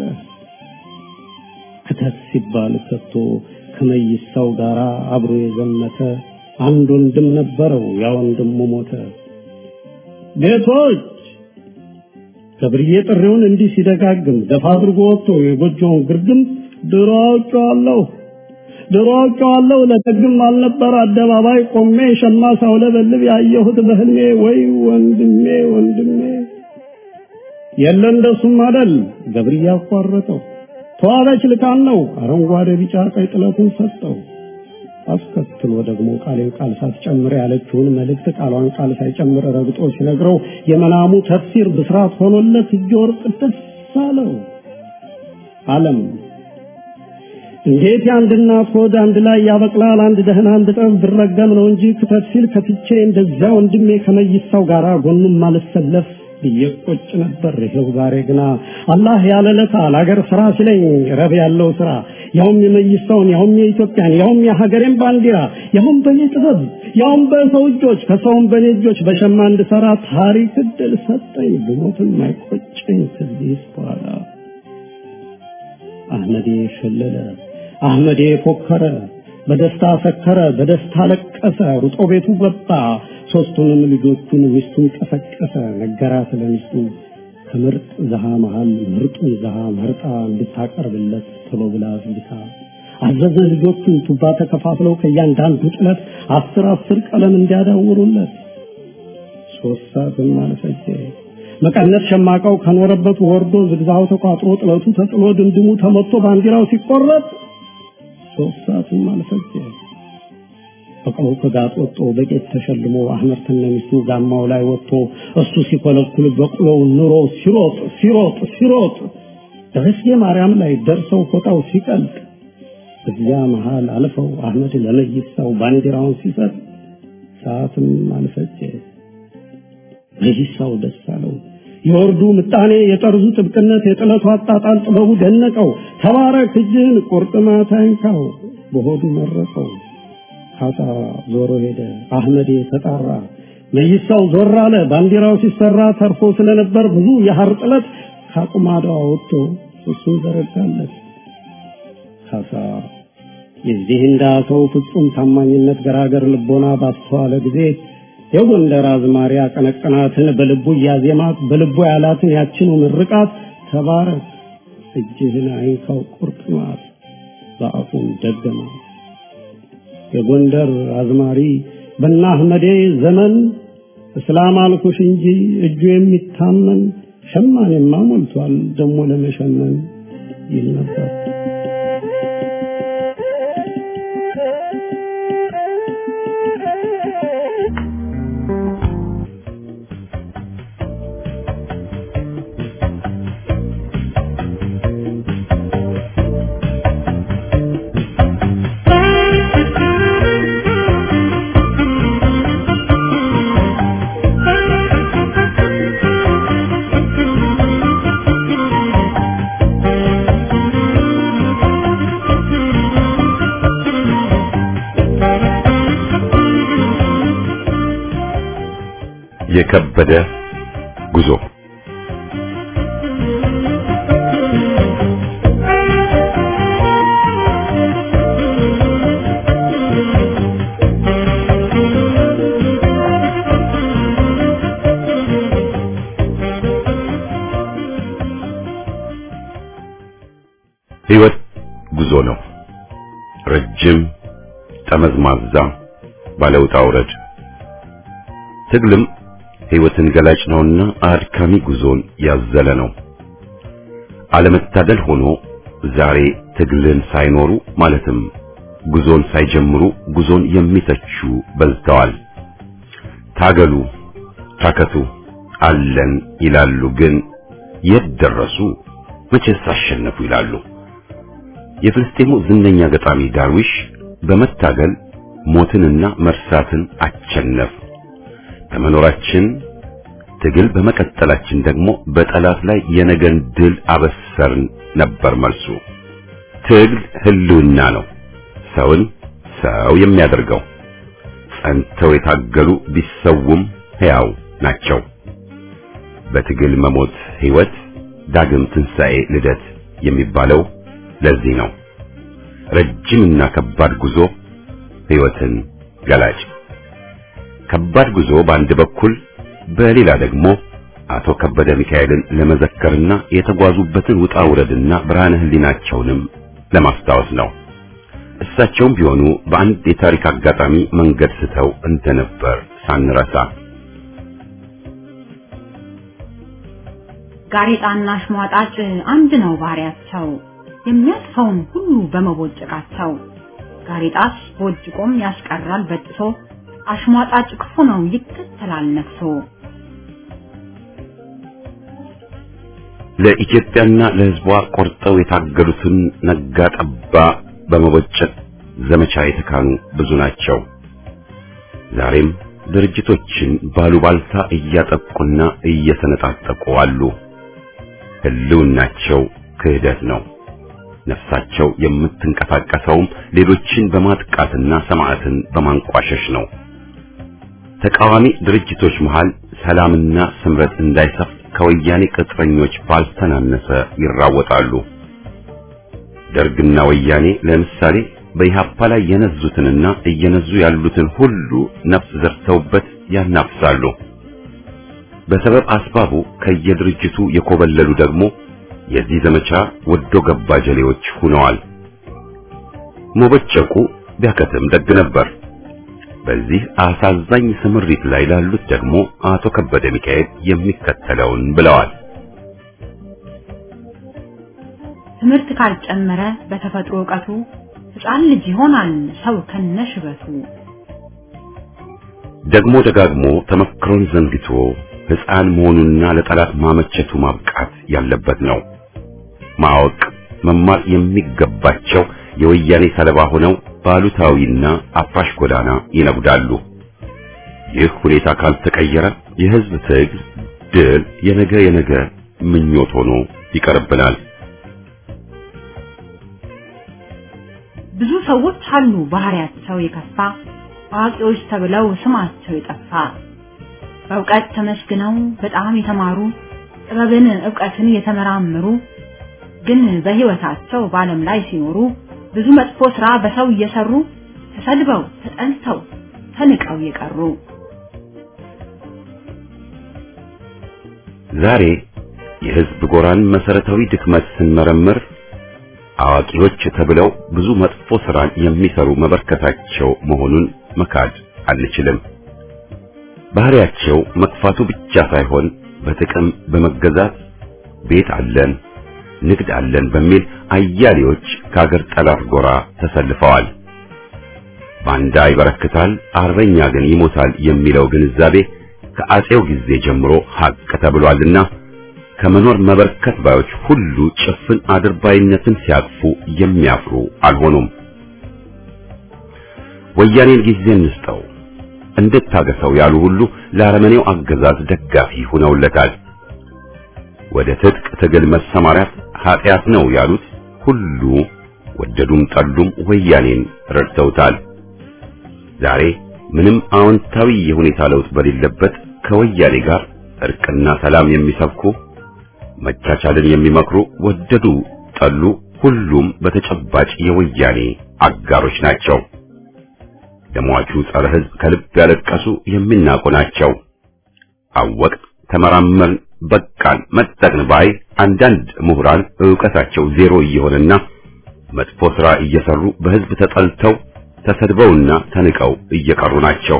ክተት ሲባል ከቶ ከመይሳው ጋር አብሮ የዘመተ አንድ ወንድም ነበረው። ያ ወንድሙ ሞተ። ቤቶች ገብርዬ ጥሪውን እንዲህ ሲደጋግም ደፋ አድርጎ ወጥቶ የጎጆውን ግርግም ድሮ አውቄዋለሁ ድሮ አውቄዋለሁ ለደግም አልነበር አደባባይ ቆሜ ሸማ ሳውለበልብ ያየሁት በህልሜ ወይ ወንድሜ ወንድሜ የለ እንደሱም አደል ገብርዬ አቋረጠው ተዋበች ልካን ነው አረንጓዴ ቢጫ ቀይ ጥለቱን ሰጠው አስከትሎ ደግሞ ቃሌን ቃል ሳትጨምር ያለችውን መልእክት ቃሏን ቃል ሳይጨምር ረግጦ ሲነግረው የመናሙ ተፍሲር ብስራት ሆኖለት እጀ ወርቅ ደስ አለው አለም እንዴት የአንድ እናት ሆድ አንድ ላይ ያበቅላል? አንድ ደህና አንድ ጠብ ብረገም ነው እንጂ ክተት ሲል ከትቼ እንደዚያ ወንድሜ ከመይሳው ጋር ጎኑም ማልሰለፍ ብዬ ቆጭ ነበር። ይኸው ዛሬ ግና አላህ ያለለታ ለአገር ስራ ሲለኝ ረብ ያለው ስራ ያውም የመይሳውን ያውም የኢትዮጵያን ያውም የሀገሬን ባንዲራ ያውም በኔ ጥበብ ያውም በሰው እጆች ከሰውም በኔ እጆች በሸማ እንድሰራ ታሪክ እድል ሰጠኝ። ብሞትም አይቆጨኝ ከዚህ በኋላ አህመዴ ሸለለ፣ አህመዴ ፎከረ፣ በደስታ ሰከረ፣ በደስታ ለቀሰ፣ ሩጦ ቤቱ ገባ። ሶስቱንም ልጆቹን ሚስቱን ቀሰቀሰ፣ ነገራት ለሚስቱ ከምርጥ ዘሃ መሃል ምርጡን ዘሃ መርጣ እንድታቀርብለት ቶሎ ብላ አዝግታ አዘዘ። ልጆቹን ቱባ ተከፋፍለው ከእያንዳንዱ ጥለት አስር አስር ቀለም እንዲያዳውሩለት ሶስት ሰዓትም አልፈጀ። መቀነት ሸማቃው ከኖረበት ወርዶ ዝግዛው ተቋጥሮ ጥለቱ ተጥሎ ድምድሙ ተመቶ ባንዲራው ሲቆረጥ ሶስት ሰዓትም አልፈጀ። በቅሎ ከጋጥ ወጥቶ በጌጥ ተሸልሞ አህመድ ከነሚስቱ ጋማው ላይ ወጥቶ እሱ ሲኮለኩል በቅሎው ኑሮ ሲሮጥ ሲሮጥ ሲሮጥ ደረስጌ ማርያም ላይ ደርሰው ፎጣው ሲቀልጥ እዚያ መሃል አልፈው አህመድ ለመይሳው ባንዲራውን ሲሰጥ ሰዓትም አልፈጀ። መይሳው ደስ አለው። የወርዱ ምጣኔ፣ የጠርዙ ጥብቅነት፣ የጥለቱ አጣጣል ጥበቡ ደነቀው። ተባረክ እጅህን ቁርጥማት አይንካው በሆዱ መረቀው። ካሳ ዞሮ ሄደ። አህመዴ ተጣራ። መይሳው ዞር አለ። ባንዲራው ሲሰራ ተርፎ ስለነበር ብዙ የሐር ጥለት ከአቁማዳው ወጥቶ እሱን ዘረጋለት። ካሳ የዚህ እንዳ ሰው ፍጹም ታማኝነት ገራገር ልቦና ባስተዋለ ጊዜ የጎንደር አዝማሪ አቀነቀናትን በልቡ እያዜማት በልቡ ያላትን ያችኑ ምርቃት ተባረክ እጅህን አይንካው ቁርጥማት በአፉም ደገማት። የጎንደር አዝማሪ በና አህመዴ ዘመን እስላም አልኩሽ እንጂ እጁ የሚታመን ሸማኔማ ሞልቷል ደሞ ለመሸመን ይል ነበር። የከበደ ጉዞ ሕይወት ጉዞ ነው። ረጅም ጠመዝማዛ ባለውጣ ውረድ ትግልም ሕይወትን ገላጭ ነውና አድካሚ ጉዞን ያዘለ ነው። አለመታደል ሆኖ ዛሬ ትግልን ሳይኖሩ ማለትም ጉዞን ሳይጀምሩ ጉዞን የሚተቹ በዝተዋል። ታገሉ፣ ታከቱ፣ አለን ይላሉ። ግን የት ደረሱ? መቼስ አሸነፉ ይላሉ። የፍልስጤሙ ዝነኛ ገጣሚ ዳርዊሽ በመታገል ሞትንና መርሳትን አቸነፍ በመኖራችን ትግል በመቀጠላችን ደግሞ በጠላት ላይ የነገን ድል አበሰርን ነበር መልሱ። ትግል ህልውና ነው፣ ሰውን ሰው የሚያደርገው። ጸንተው የታገሉ ቢሰውም ሕያው ናቸው። በትግል መሞት ሕይወት፣ ዳግም ትንሣኤ፣ ልደት የሚባለው ለዚህ ነው። ረጅምና ከባድ ጉዞ ሕይወትን ገላጭ ከባድ ጉዞ በአንድ በኩል በሌላ ደግሞ አቶ ከበደ ሚካኤልን ለመዘከርና የተጓዙበትን ውጣ ውረድና ብርሃነ ህሊናቸውንም ለማስታወስ ነው። እሳቸውም ቢሆኑ በአንድ የታሪክ አጋጣሚ መንገድ ስተው እንደነበር ሳንረሳ ጋሬጣና አሽሟጣጭ አንድ ነው ባህሪያቸው፣ የሚያልፈውን ሁሉ በመቦጨቃቸው። ጋሬጣስ ቦጭቆም ያስቀራል በጥሶ አሽሟጣጭ ክፉ ነው ይከተላል ነፍሶ። ለኢትዮጵያና ለሕዝቧ ቆርጠው የታገሉትን ነጋ ጠባ በመቦጨቅ ዘመቻ የተካኑ ብዙ ናቸው። ዛሬም ድርጅቶችን ባሉባልታ እያጠቁና እየሰነጣጠቁ አሉ። ህልውናቸው ክህደት ነው። ነፍሳቸው የምትንቀሳቀሰውም ሌሎችን በማጥቃትና ሰማዕትን በማንቋሸሽ ነው። ተቃዋሚ ድርጅቶች መሃል ሰላምና ስምረት እንዳይሰፍ ከወያኔ ቅጥረኞች ባልተናነሰ ይራወጣሉ። ደርግና ወያኔ ለምሳሌ በኢህአፓ ላይ የነዙትንና እየነዙ ያሉትን ሁሉ ነፍስ ዘርተውበት ያናፍሳሉ። በሰበብ አስባቡ ከየድርጅቱ የኮበለሉ ደግሞ የዚህ ዘመቻ ወዶ ገባ ጀሌዎች ሆነዋል። መቦጨቁ ቢያከትም ደግ ነበር። በዚህ አሳዛኝ ስምሪት ላይ ላሉት ደግሞ አቶ ከበደ ሚካኤል የሚከተለውን ብለዋል። ትምህርት ካልጨመረ በተፈጥሮ ዕውቀቱ ሕፃን ልጅ ይሆናል ሰው ከነሽበቱ። ደግሞ ደጋግሞ ተመክሮን ዘንግቶ ሕፃን መሆኑና ለጠላት ማመቸቱ ማብቃት ያለበት ነው። ማወቅ መማር የሚገባቸው የወያኔ ሰለባ ሆነው ባሉታዊና አፍራሽ ጎዳና ይነጉዳሉ። ይህ ሁኔታ ካልተቀየረ የሕዝብ ትግል ድል የነገ የነገ ምኞት ሆኖ ይቀርብናል። ብዙ ሰዎች አሉ ባህሪያቸው የከፋ አዋቂዎች ተብለው ስማቸው የጠፋ በእውቀት ተመስግነው በጣም የተማሩ ጥበብን ዕውቀትን የተመራመሩ ግን በሕይወታቸው በዓለም ላይ ሲኖሩ ብዙ መጥፎ ሥራ በሰው እየሰሩ ተሰድበው ተጠልተው ተንቀው የቀሩ ዛሬ የሕዝብ ጎራን መሰረታዊ ድክመት ስንመረምር አዋቂዎች ተብለው ብዙ መጥፎ ሥራን የሚሰሩ መበርከታቸው መሆኑን መካድ አንችልም። ባህሪያቸው መክፋቱ ብቻ ሳይሆን በጥቅም በመገዛት ቤት አለን ንግድ አለን በሚል አያሌዎች ከአገር ጠላት ጎራ ተሰልፈዋል። ባንዳ ይበረክታል፣ አርበኛ ግን ይሞታል የሚለው ግንዛቤ ከአጼው ጊዜ ጀምሮ ሀቅ ተብሏልና ከመኖር መበርከት ባዮች ሁሉ ጭፍን አድርባይነትን ሲያቅፉ የሚያፍሩ አልሆኑም። ወያኔን ጊዜ እንስጠው እንድታገሰው ያሉ ሁሉ ለአረመኔው አገዛዝ ደጋፊ ሆነውለታል። ወደ ትጥቅ ትግል መሰማራት ኃጢአት ነው ያሉት ሁሉ ወደዱም ጠሉም ወያኔን ረድተውታል። ዛሬ ምንም አዎንታዊ የሁኔታ ለውጥ በሌለበት ከወያኔ ጋር እርቅና ሰላም የሚሰብኩ መቻቻልን የሚመክሩ ወደዱ ጠሉ ሁሉም በተጨባጭ የወያኔ አጋሮች ናቸው። ለሟቹ ጸረ ሕዝብ ከልብ ያለቀሱ የሚናቁ ናቸው። አወቅ ተመራመርን፣ በቃን፣ መጠቅን ባይ አንዳንድ ምሁራን ዕውቀታቸው ዜሮ እየሆነና መጥፎ ሥራ እየሰሩ በሕዝብ ተጠልተው ተሰድበውና ተንቀው እየቀሩ ናቸው።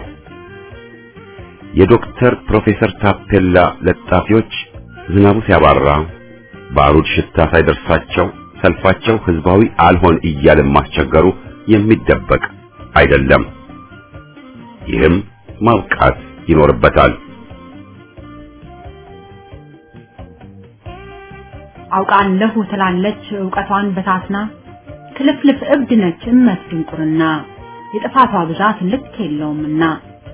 የዶክተር ፕሮፌሰር ታፔላ ለጣፊዎች ዝናቡ ሲያባራ ባሩድ ሽታ ሳይደርሳቸው ሰልፋቸው ህዝባዊ አልሆን እያለ ማስቸገሩ የሚደበቅ አይደለም። ይህም ማብቃት ይኖርበታል። አውቃለሁ ትላለች ዕውቀቷን በታትና ክልፍልፍ እብድ ነች እመት ድንቁርና የጥፋቷ ብዛት ልክ የለውምና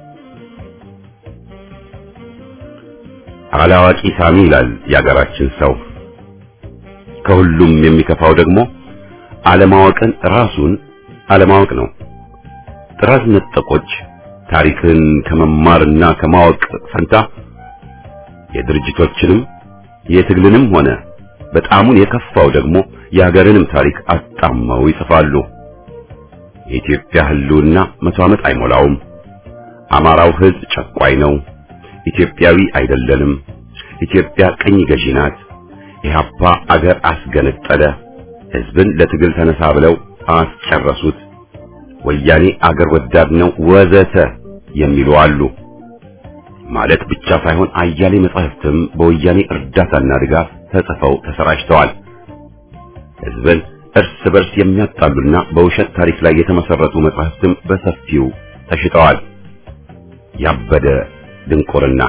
አላዋቂ ሳሚ ይላል የአገራችን ሰው። ከሁሉም የሚከፋው ደግሞ አለማወቅን ራሱን አለማወቅ ነው። ጥራዝ ነጠቆች ታሪክን ከመማርና ከማወቅ ፈንታ የድርጅቶችንም የትግልንም ሆነ በጣሙን የከፋው ደግሞ የሀገርንም ታሪክ አጣመው ይጽፋሉ። የኢትዮጵያ ህልውና መቶ ዓመት አይሞላውም። አማራው ህዝብ ጨቋይ ነው። ኢትዮጵያዊ አይደለንም። ኢትዮጵያ ቅኝ ገዢ ናት። ኢህአፓ አገር አስገነጠለ፣ ህዝብን ለትግል ተነሳ ብለው አስጨረሱት። ወያኔ አገር ወዳድ ነው ወዘተ የሚሉ አሉ። ማለት ብቻ ሳይሆን አያሌ መጻሕፍትም በወያኔ እርዳታና ድጋፍ ተጽፈው ተሰራጭተዋል። ህዝብን እርስ በርስ የሚያጣሉና በውሸት ታሪክ ላይ የተመሰረቱ መጻሕፍትም በሰፊው ተሽጠዋል። ያበደ ድንቁርና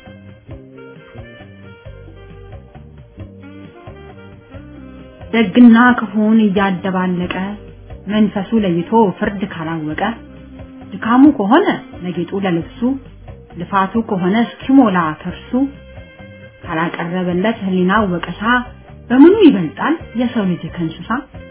ደግና ክፉን እያደባለቀ መንፈሱ ለይቶ ፍርድ ካላወቀ ድካሙ ከሆነ ለጌጡ ለልብሱ ልፋቱ ከሆነ እስኪሞላ ከርሱ ካላቀረበለት ህሊናው ወቀሳ በምኑ ይበልጣል የሰው ልጅ ከእንስሳ?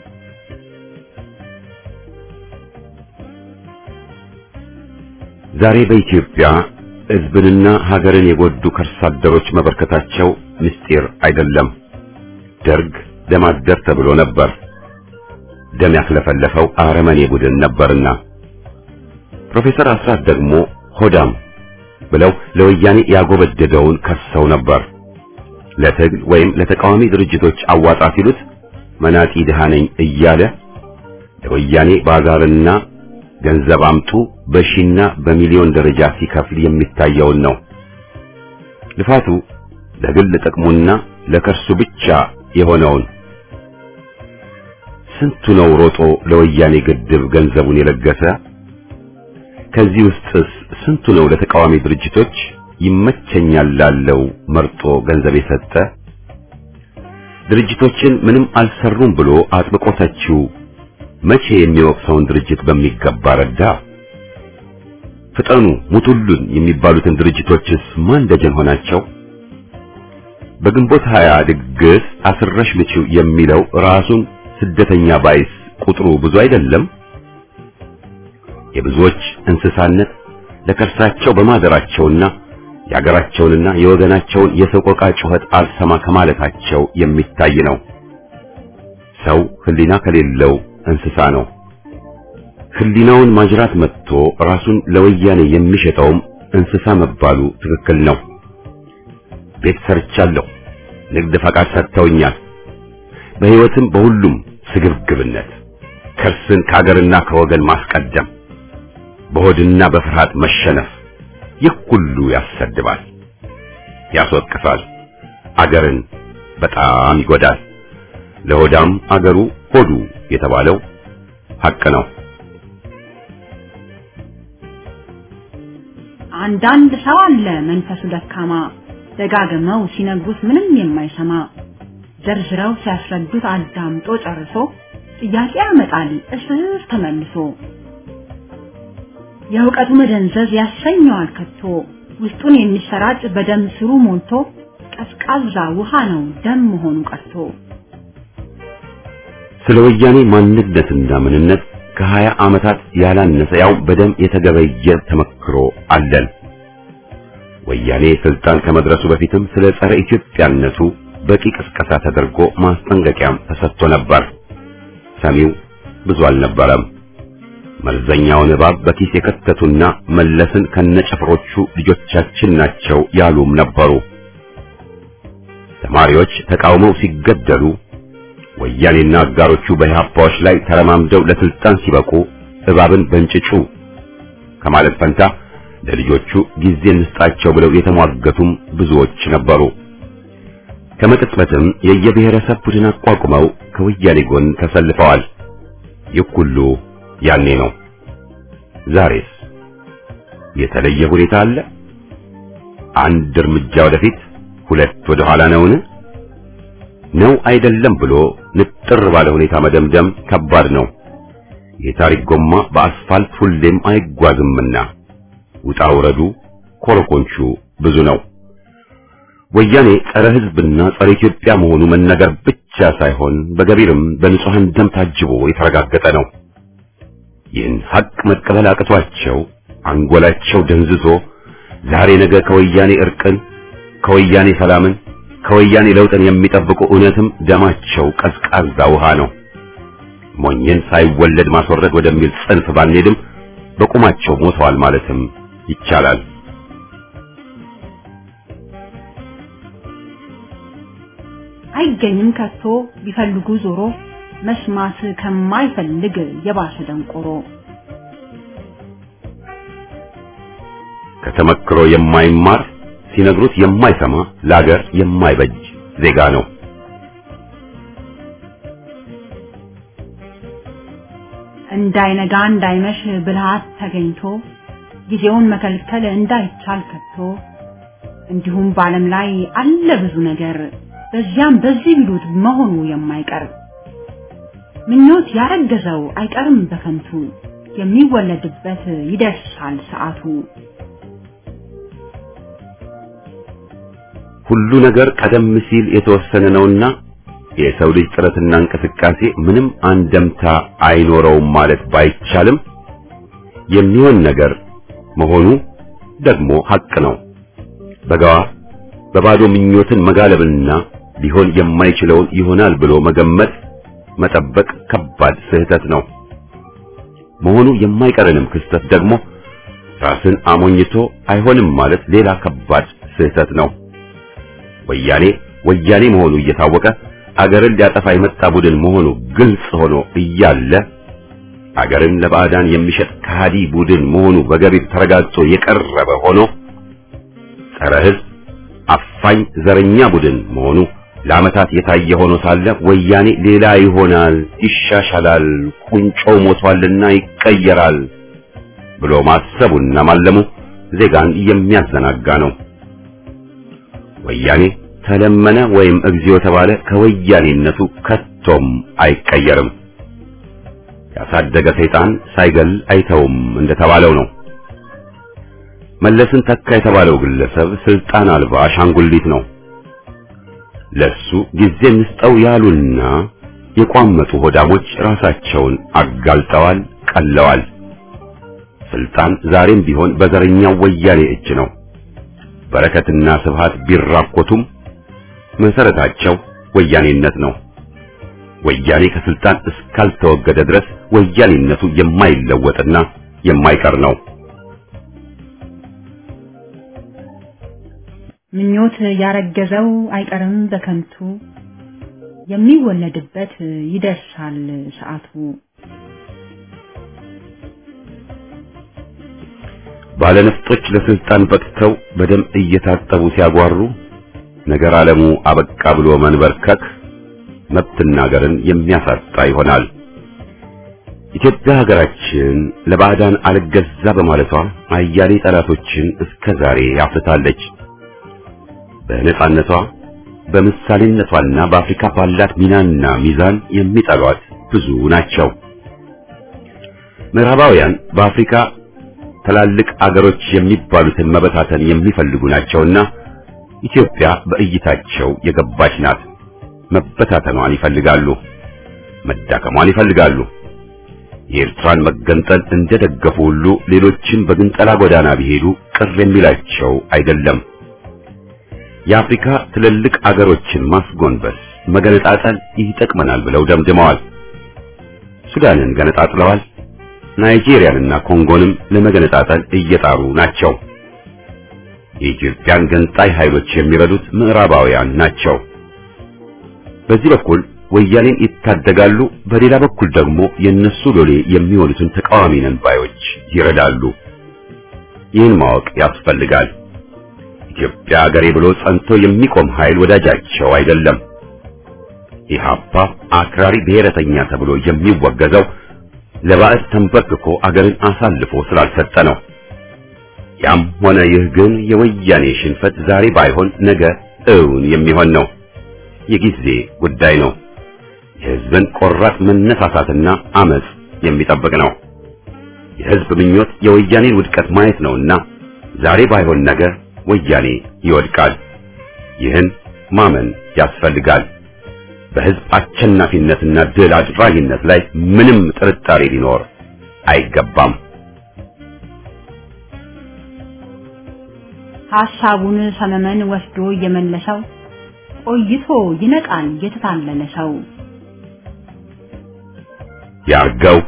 ዛሬ በኢትዮጵያ ህዝብንና ሀገርን የጎዱ ከርሳ አደሮች መበርከታቸው ምስጢር አይደለም። ደርግ ደም አደር ተብሎ ነበር። ደም ያክለፈለፈው አረመኔ ቡድን ነበርና ፕሮፌሰር አስራት ደግሞ ሆዳም ብለው ለወያኔ ያጎበደደውን ከሰው ነበር። ለትግል ወይም ለተቃዋሚ ድርጅቶች አዋጣ ሲሉት መናጢ ድሃ ነኝ እያለ ለወያኔ ባዛርና ገንዘብ አምጡ በሺና በሚሊዮን ደረጃ ሲከፍል የሚታየውን ነው። ልፋቱ ለግል ጥቅሙና ለከርሱ ብቻ የሆነውን ስንቱ ነው ሮጦ ለወያኔ ግድብ ገንዘቡን የለገሰ? ከዚህ ውስጥስ ስንቱ ነው ለተቃዋሚ ድርጅቶች ይመቸኛል ላለው መርጦ ገንዘብ የሰጠ? ድርጅቶችን ምንም አልሰሩም ብሎ አጥብቆ ተቺው መቼ የሚወቅሰውን ድርጅት በሚገባ ረዳ? ፍጠኑ ሙቱሉን የሚባሉትን ድርጅቶችስ ማን ደጀን ሆናቸው? በግንቦት ሀያ ድግስ አስረሽ ምቺው የሚለው ራሱን ስደተኛ ባይስ ቁጥሩ ብዙ አይደለም። የብዙዎች እንስሳነት ለከርሳቸው በማደራቸውና የአገራቸውንና የወገናቸውን የሰቆቃ ጩኸት አልሰማ ከማለታቸው የሚታይ ነው። ሰው ሕሊና ከሌለው እንስሳ ነው። ሕሊናውን ማጅራት መጥቶ ራሱን ለወያኔ የሚሸጠውም እንስሳ መባሉ ትክክል ነው። ቤት ሰርቻለሁ፣ ንግድ ፈቃድ ሰጥተውኛል። በሕይወትም በሁሉም ስግብግብነት ከርስን ከአገርና ከወገን ማስቀደም በሆድና በፍርሃት መሸነፍ ይህ ሁሉ ያሰድባል፣ ያስወቅሳል፣ አገርን በጣም ይጎዳል። ለሆዳም አገሩ ሆዱ የተባለው ሐቅ ነው። አንዳንድ ሰው አለ መንፈሱ ደካማ ደጋግመው ሲነግሩት ምንም የማይሰማ ዘርዝረው ሲያስረዱት አዳምጦ ጨርሶ ጥያቄ ያመጣል እስር ተመልሶ የእውቀቱ መደንዘዝ ያሰኘዋል ከቶ ውስጡን የሚሰራጭ በደም ስሩ ሞልቶ ቀዝቃዛ ውሃ ነው ደም መሆኑ ቀርቶ ስለ ወያኔ ማንነትና ምንነት ከሀያ ዓመታት ያላነሰ ያው በደም የተገበየ ተመክሮ አለን። ወያኔ ስልጣን ከመድረሱ በፊትም ስለ ጸረ ኢትዮጵያነቱ በቂ ቅስቀሳ ተደርጎ ማስጠንቀቂያም ተሰጥቶ ነበር። ሰሚው ብዙ አልነበረም። መርዘኛውን እባብ በኪስ የከተቱና መለስን ከነጨፍሮቹ ልጆቻችን ናቸው ያሉም ነበሩ። ተማሪዎች ተቃውመው ሲገደሉ ወያኔና አጋሮቹ በኢህአፓዎች ላይ ተረማምደው ለስልጣን ሲበቁ እባብን በእንጭጩ ከማለት ፈንታ ለልጆቹ ጊዜ እንስጣቸው ብለው የተሟገቱም ብዙዎች ነበሩ። ከመቅጽበትም የየብሔረሰብ ቡድን አቋቁመው ከወያኔ ጎን ተሰልፈዋል። ይህ ሁሉ ያኔ ነው። ዛሬስ የተለየ ሁኔታ አለ? አንድ እርምጃ ወደፊት ሁለት ወደ ኋላ ነውን? ነው አይደለም ብሎ ንጥር ባለ ሁኔታ መደምደም ከባድ ነው። የታሪክ ጎማ በአስፋልት ሁሌም አይጓዝምና ውጣ ውረዱ ኮረኮንቹ ብዙ ነው። ወያኔ ጸረ ሕዝብና ጸረ ኢትዮጵያ መሆኑ መነገር ብቻ ሳይሆን በገቢርም በንጹሐን ደም ታጅቦ የተረጋገጠ ነው። ይህን ሀቅ መቀበል አቅቷቸው አንጎላቸው ደንዝዞ ዛሬ ነገ ከወያኔ እርቅን፣ ከወያኔ ሰላምን፣ ከወያኔ ለውጥን የሚጠብቁ እውነትም ደማቸው ቀዝቃዛ ውሃ ነው። ሞኝን ሳይወለድ ማስወረድ ወደሚል ጽንፍ ባንሄድም በቁማቸው ሞተዋል ማለትም ይቻላል። አይገኝም ከቶ ቢፈልጉ ዞሮ መስማት ከማይፈልግ የባሰ ደንቆሮ ከተመክሮ የማይማር ሲነግሩት የማይሰማ ለአገር የማይበጅ ዜጋ ነው። እንዳይነጋ እንዳይመሽ ብልሃት ተገኝቶ ጊዜውን መከልከል እንዳይቻል ከቶ እንዲሁም በዓለም ላይ አለ ብዙ ነገር በዚያም በዚህ ቢሉት መሆኑ የማይቀር ምኞት ያረገዘው አይቀርም በከንቱ የሚወለድበት ይደርሳል ሰዓቱ። ሁሉ ነገር ቀደም ሲል የተወሰነ ነውና የሰው ልጅ ጥረትና እንቅስቃሴ ምንም አንደምታ አይኖረውም ማለት ባይቻልም የሚሆን ነገር መሆኑ ደግሞ ሐቅ ነው። በጋዋ በባዶ ምኞትን መጋለብና ሊሆን የማይችለውን ይሆናል ብሎ መገመት መጠበቅ ከባድ ስህተት ነው። መሆኑ የማይቀርንም ክስተት ደግሞ ራስን አሞኝቶ አይሆንም ማለት ሌላ ከባድ ስህተት ነው። ወያኔ ወያኔ መሆኑ እየታወቀ አገርን ሊያጠፋ የመጣ ቡድን መሆኑ ግልጽ ሆኖ እያለ አገርን ለባዕዳን የሚሸጥ ከሃዲ ቡድን መሆኑ በገቢር ተረጋግጦ የቀረበ ሆኖ ጸረ ሕዝብ አፋኝ ዘረኛ ቡድን መሆኑ ለዓመታት የታየ ሆኖ ሳለ ወያኔ ሌላ ይሆናል፣ ይሻሻላል፣ ቁንጮው ሞቷልና ይቀየራል ብሎ ማሰቡና ማለሙ ዜጋን የሚያዘናጋ ነው። ወያኔ ተለመነ ወይም እግዚኦ ተባለ ከወያኔነቱ ከቶም አይቀየርም። ያሳደገ ሰይጣን ሳይገል አይተውም እንደተባለው ነው። መለስን ተካ የተባለው ግለሰብ ስልጣን አልባ አሻንጉሊት ነው። ለሱ ጊዜ እንስጠው ያሉና የቋመጡ ሆዳሞች ራሳቸውን አጋልጠዋል፣ ቀለዋል። ስልጣን ዛሬም ቢሆን በዘረኛው ወያኔ እጅ ነው። በረከትና ስብሃት ቢራኮቱም መሰረታቸው ወያኔነት ነው። ወያኔ ከስልጣን እስካልተወገደ ድረስ ወያኔነቱ የማይለወጥና የማይቀር ነው። ምኞት ያረገዘው አይቀርም በከንቱ የሚወለድበት ይደርሳል ሰዓቱ። ባለነፍጦች ለስልጣን በቅተው በደም እየታጠቡ ሲያጓሩ ነገር ዓለሙ አበቃ ብሎ መንበርከክ መብትና ሀገርን የሚያሳጣ ይሆናል። ኢትዮጵያ ሀገራችን ለባዕዳን አልገዛ በማለቷ አያሌ ጠላቶችን እስከ ዛሬ ያፍታለች። በነጻነቷ በምሳሌነቷና በአፍሪካ ባላት ሚናና ሚዛን የሚጠሏት ብዙ ናቸው። ምዕራባውያን በአፍሪካ ትላልቅ አገሮች የሚባሉትን መበታተን የሚፈልጉ ናቸውና ኢትዮጵያ በእይታቸው የገባች ናት። መበታተኗን ይፈልጋሉ፣ መዳከሟን ይፈልጋሉ። የኤርትራን መገንጠል እንደደገፉ ሁሉ ሌሎችን በግንጠላ ጎዳና ቢሄዱ ቅር የሚላቸው አይደለም። የአፍሪካ ትልልቅ አገሮችን ማስጎንበስ፣ መገነጣጠል ይጠቅመናል ብለው ደምድመዋል። ሱዳንን ገነጣጥለዋል። ናይጄሪያንና ኮንጎንም ለመገነጣጠል እየጣሩ ናቸው። የኢትዮጵያን ገንጣይ ኃይሎች የሚረዱት ምዕራባውያን ናቸው። በዚህ በኩል ወያኔን ይታደጋሉ፣ በሌላ በኩል ደግሞ የነሱ ሎሌ የሚሆኑትን ተቃዋሚ ነን ባዮች ይረዳሉ። ይህን ማወቅ ያስፈልጋል። ኢትዮጵያ ሀገሬ ብሎ ጸንቶ የሚቆም ኃይል ወዳጃቸው አይደለም። ኢህአፓ አክራሪ ብሔረተኛ ተብሎ የሚወገዘው ለባዕድ ተንበርክኮ አገርን አሳልፎ ስላልሰጠ ነው። ያም ሆነ ይህ ግን የወያኔ ሽንፈት ዛሬ ባይሆን ነገ እውን የሚሆን ነው። የጊዜ ጉዳይ ነው። የህዝብን ቆራጥ መነሳሳትና አመጽ የሚጠብቅ ነው። የህዝብ ምኞት የወያኔን ውድቀት ማየት ነውና ዛሬ ባይሆን ነገ ወያኔ ይወድቃል። ይህን ማመን ያስፈልጋል። በህዝብ አሸናፊነትና ድል አድራጊነት ላይ ምንም ጥርጣሬ ሊኖር አይገባም። ሐሳቡን ሰመመን ወስዶ እየመለሰው ቆይቶ ይነቃል የተታለለ ሰው። ያርገው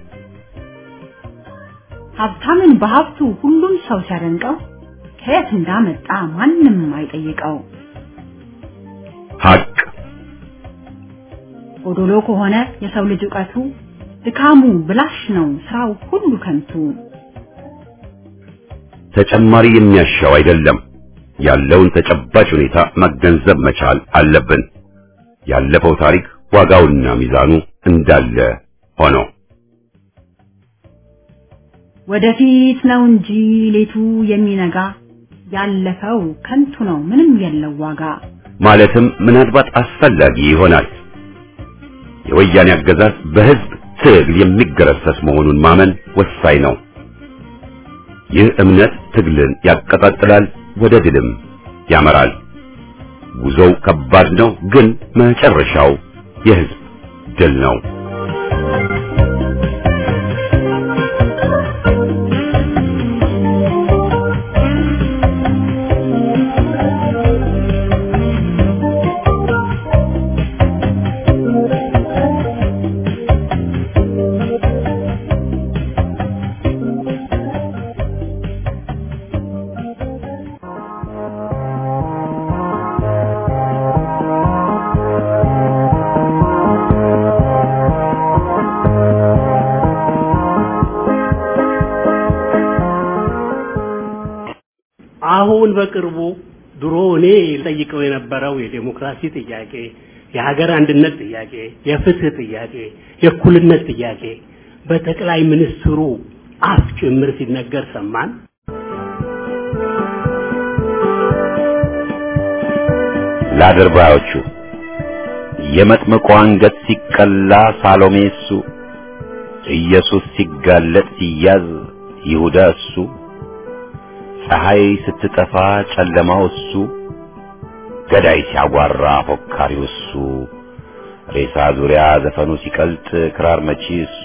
ሀብታምን በሀብቱ ሁሉም ሰው ሲያደንቀው ከየት እንዳመጣ ማንም አይጠይቀው። ሐቅ ጎዶሎ ከሆነ የሰው ልጅ ዕውቀቱ ድካሙ ብላሽ ነው ስራው ሁሉ ከንቱ። ተጨማሪ የሚያሻው አይደለም። ያለውን ተጨባጭ ሁኔታ መገንዘብ መቻል አለብን። ያለፈው ታሪክ ዋጋውና ሚዛኑ እንዳለ ሆኖ ወደፊት ነው እንጂ ሌቱ የሚነጋ ያለፈው ከንቱ ነው ምንም የለው ዋጋ። ማለትም ምናልባት አስፈላጊ ይሆናል። የወያኔ አገዛዝ በህዝብ ትግል የሚገረሰስ መሆኑን ማመን ወሳኝ ነው። ይህ እምነት ትግልን ያቀጣጥላል፣ ወደ ድልም ያመራል። ጉዞው ከባድ ነው፣ ግን መጨረሻው የህዝብ ድል ነው። አሁን በቅርቡ ድሮ እኔ ጠይቀው የነበረው የዴሞክራሲ ጥያቄ፣ የሀገር አንድነት ጥያቄ፣ የፍትህ ጥያቄ፣ የእኩልነት ጥያቄ በጠቅላይ ሚኒስትሩ አፍ ጭምር ሲነገር ሰማን። ለአድርባዮቹ የመጥምቁ አንገት ሲቀላ ሳሎሜ እሱ፣ ኢየሱስ ሲጋለጥ ሲያዝ ይሁዳ እሱ፣ ፀሐይ ስትጠፋ ጨለማው እሱ፣ ገዳይ ሲያጓራ ፎካሪው እሱ፣ ሬሳ ዙሪያ ዘፈኑ ሲቀልጥ ክራር መቺ እሱ፣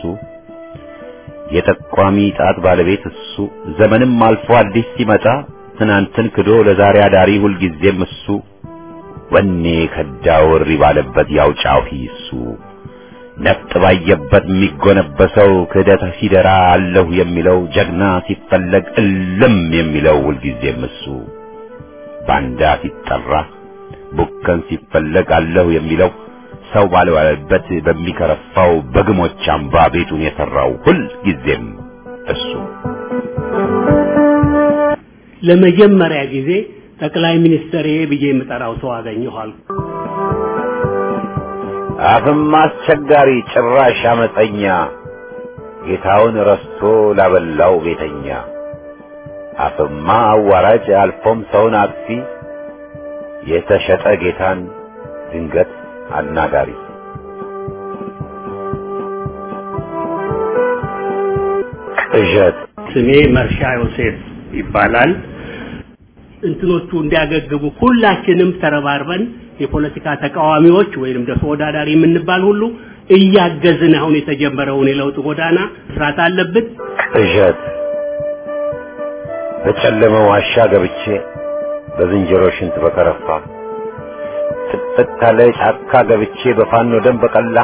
የጠቋሚ ጣት ባለቤት እሱ፣ ዘመንም አልፎ አዲስ ሲመጣ ትናንትን ክዶ ለዛሬ አዳሪ ሁልጊዜም እሱ፣ ወኔ ከዳው እሪ ባለበት ያው ጫፊ እሱ፣ ነፍጥ ባየበት የሚጎነበሰው ክህደት ሲደራ አለሁ የሚለው ጀግና ሲፈለግ እልም የሚለው ሁልጊዜም እሱ፣ ባንዳ ሲጠራ ቡከን ሲፈለግ አለሁ የሚለው ሰው ባልባለበት በሚከረፋው በግሞች አምባ ቤቱን የሰራው ሁልጊዜም እሱ። ለመጀመሪያ ጊዜ ጠቅላይ ሚኒስትር ብዬ የምጠራው ሰው አገኘሁ አልኩ። አፍም አስቸጋሪ ጭራሽ አመፀኛ ጌታውን ረስቶ ላበላው ቤተኛ አፍማ አዋራጅ አልፎም ሰውን አጥፊ የተሸጠ ጌታን ድንገት አናጋሪ ቅዠት ስሜ መርሻ ዮሴፍ ይባላል። እንትኖቹ እንዲያገግሙ ሁላችንም ተረባርበን የፖለቲካ ተቃዋሚዎች ወይንም ደግሞ ተወዳዳሪ የምንባል ሁሉ እያገዝን አሁን የተጀመረውን የለውጥ ጎዳና መስራት አለብን። ቅዠት በጨለመ ዋሻ ገብቼ በዝንጀሮ ሽንት በከረፋ ጥቅጥቅ ካለ ጫካ ገብቼ በፋኖ ደም በቀላ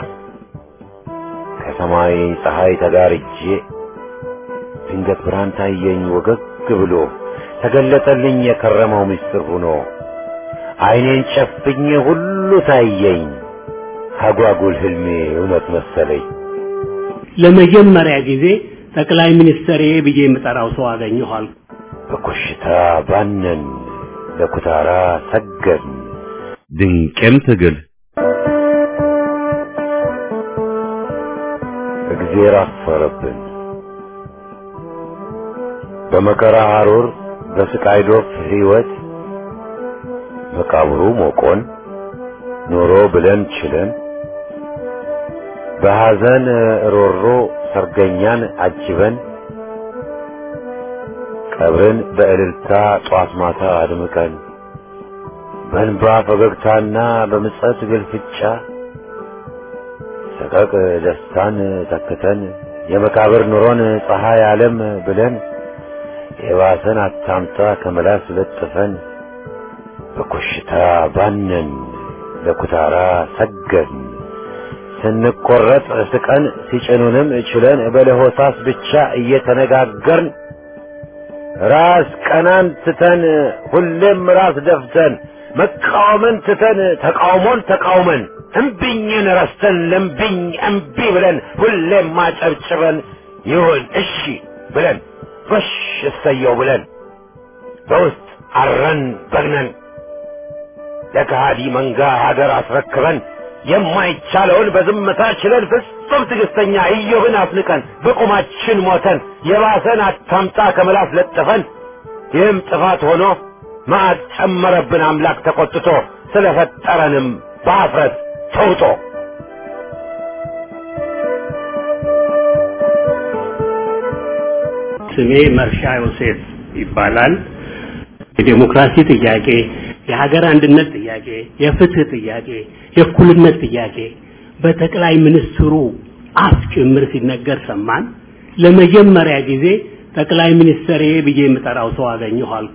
ከሰማይ ፀሐይ ተጋርጄ ድንገት ብርሃን ታየኝ ወገግ ብሎ ተገለጠልኝ የከረመው ምስጢር ሆኖ አይኔን ጨፍኜ ሁሉ ታየኝ አጓጉል ህልሜ እውነት መሰለኝ። ለመጀመሪያ ጊዜ ጠቅላይ ሚኒስትሬ ብዬ የምጠራው ሰው አገኘኋል። በኮሽታ ባነን፣ ለኩታራ ሰገን፣ ድንቅም ትግል እግዜር አፈረብን። በመከራ ሐሩር በስቃይ ዶፍ ሕይወት መቃብሩ ሞቆን ኖሮ ብለን ችለን በሐዘን ሮሮ ሰርገኛን አጅበን ቀብርን በእልልታ ጧት ማታ አድምቀን በእንባ ፈገግታና በምጸት ግልፍጫ ሰቀቅ ደስታን ተክተን የመቃብር ኑሮን ፀሐይ ዓለም ብለን የባሰን አታምጣ ከመላስ ለጥፈን በኮሽታ ባነን ለኩታራ ሰገን ስንቆረጥ ስቀን ሲጭኑንም ችለን በለሆሳስ ብቻ እየተነጋገርን ራስ ቀናን ትተን ሁሌም ራስ ደፍተን መቃወምን ትተን ተቃውሞን ተቃውመን እምቢኝን ረስተን ለምቢኝ እምቢ ብለን ሁሌም ማጨብጭበን ይሁን እሺ ብለን ጎሽ እሰየው ብለን በውስጥ አረን በግነን ለከሃዲ መንጋ ሀገር አስረክበን የማይቻለውን በዝምታ ችለን ፍጹም ትዕግስተኛ ኢዮብን አፍንቀን በቁማችን ሞተን የባሰን አታምጣ ከመላስ ለጥፈን ይህም ጥፋት ሆኖ መዓት ጨመረብን አምላክ ተቆጥቶ ስለፈጠረንም በአፍረት ተውጦ ስሜ መርሻ ዮሴፍ ይባላል። የዴሞክራሲ ጥያቄ፣ የሀገር አንድነት ጥያቄ፣ የፍትህ ጥያቄ፣ የእኩልነት ጥያቄ በጠቅላይ ሚኒስትሩ አፍ ጭምር ሲነገር ሰማን። ለመጀመሪያ ጊዜ ጠቅላይ ሚኒስትሬ ብዬ የምጠራው ሰው አገኘሁ አልኩ።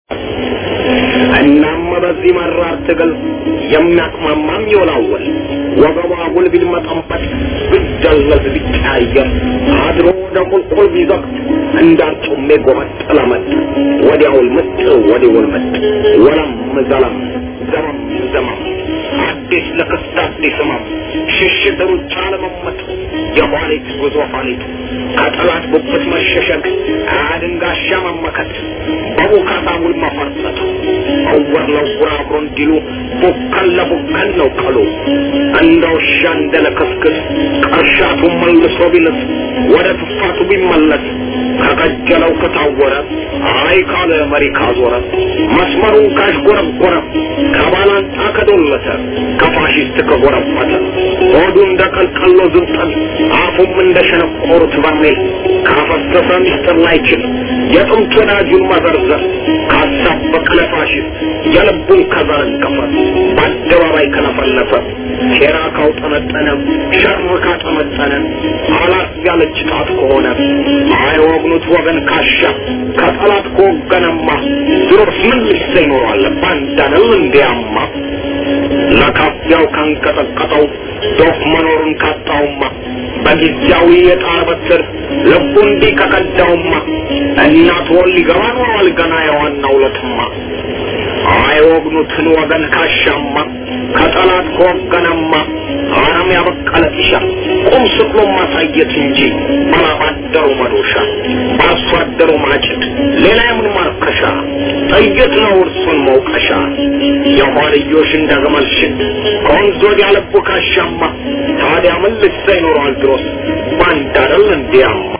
እናም በዚህ መራር ትግል የሚያቅማማም ይወላወል ወገቧ አጉል ቢልመጠንበት ቢደለዝ ቢቀያየር አድሮ ወደ ቁልቁል ቢዘቅት እንዳርጩሜ ጎመጥ ለመጥ ወዲያውል ምጥ ወዲውል ምጥ ወለም ዘለም ዘመም ዘመም አዲስ ለክስት አዲስ ህመም ሽሽት ሩጫ ለመመጥ የኋሊት ጉዞ ኋሊት ከጠላት ጉብት መሸሸግ አድንጋሻ መመከት በቡካታ ውል መፈርጠት እውር ለውር አብሮ እንዲሉ ቡከን ለቡከን ነው ቀሉ እንደ ውሻ እንደ ለከስክስ ቀርሻቱ መልሶ ቢልስ ወደ ትፋቱ ቢመለስ ከቀጀለው ከታወረ አይ ካለ መሪ ካዞረ መስመሩን ካሽጎረጎረ ከባላንጣ ከዶለተ ከፋሽስት ከጎረፈተ ሆዱ እንደ ቀልቀሎ ዝንጠል አፉም እንደ ሸነቆሩት በርሜል ካፈሰሰ ሚስጥር ላይችል የጥንት ወዳጁን መዘርዘር ካሳበቀ ለፋሽስት የልቡን ከዘረገፈ በአደባባይ ከለፈለፈ ሴራ ካውጠነጠነ ሸር ካጠመጠነ አላት ያለች ጣት ከሆነ አይወግኑት ወገን ካሻ ከጠላት ከወገነማ ድሮስ ምን ልሰ ይኖራል ባንዳነው እንዲያማ ለካፊያው ካንቀጠቀጠው ዶፍ መኖሩን ካጣውማ በጊዜያዊ የጣር በትር ልቡ እንዲህ ከቀዳውማ እናት ወል ሊገባ ኖሯል ገና የዋናው ለትማ አይወግኑትን ወገን ካሻማ ከጠላት ከወገነማ አረም ያበቀለ ጢሻ ቁም ስቅሎ ማሳየት እንጂ ባላባደሩ መዶሻ በአርሶ አደሩ ማጭድ ሌላ የምን ማርከሻ ጥይት ነው እርሱን መውቀሻ የኋልዮሽ እንደ ግመል ሽት ከወንዝ ወዲያ ልቡ ካሻማ ታዲያ ምን ልሳ ይኖረዋል ድሮስ ባንዳረል እንዲያማ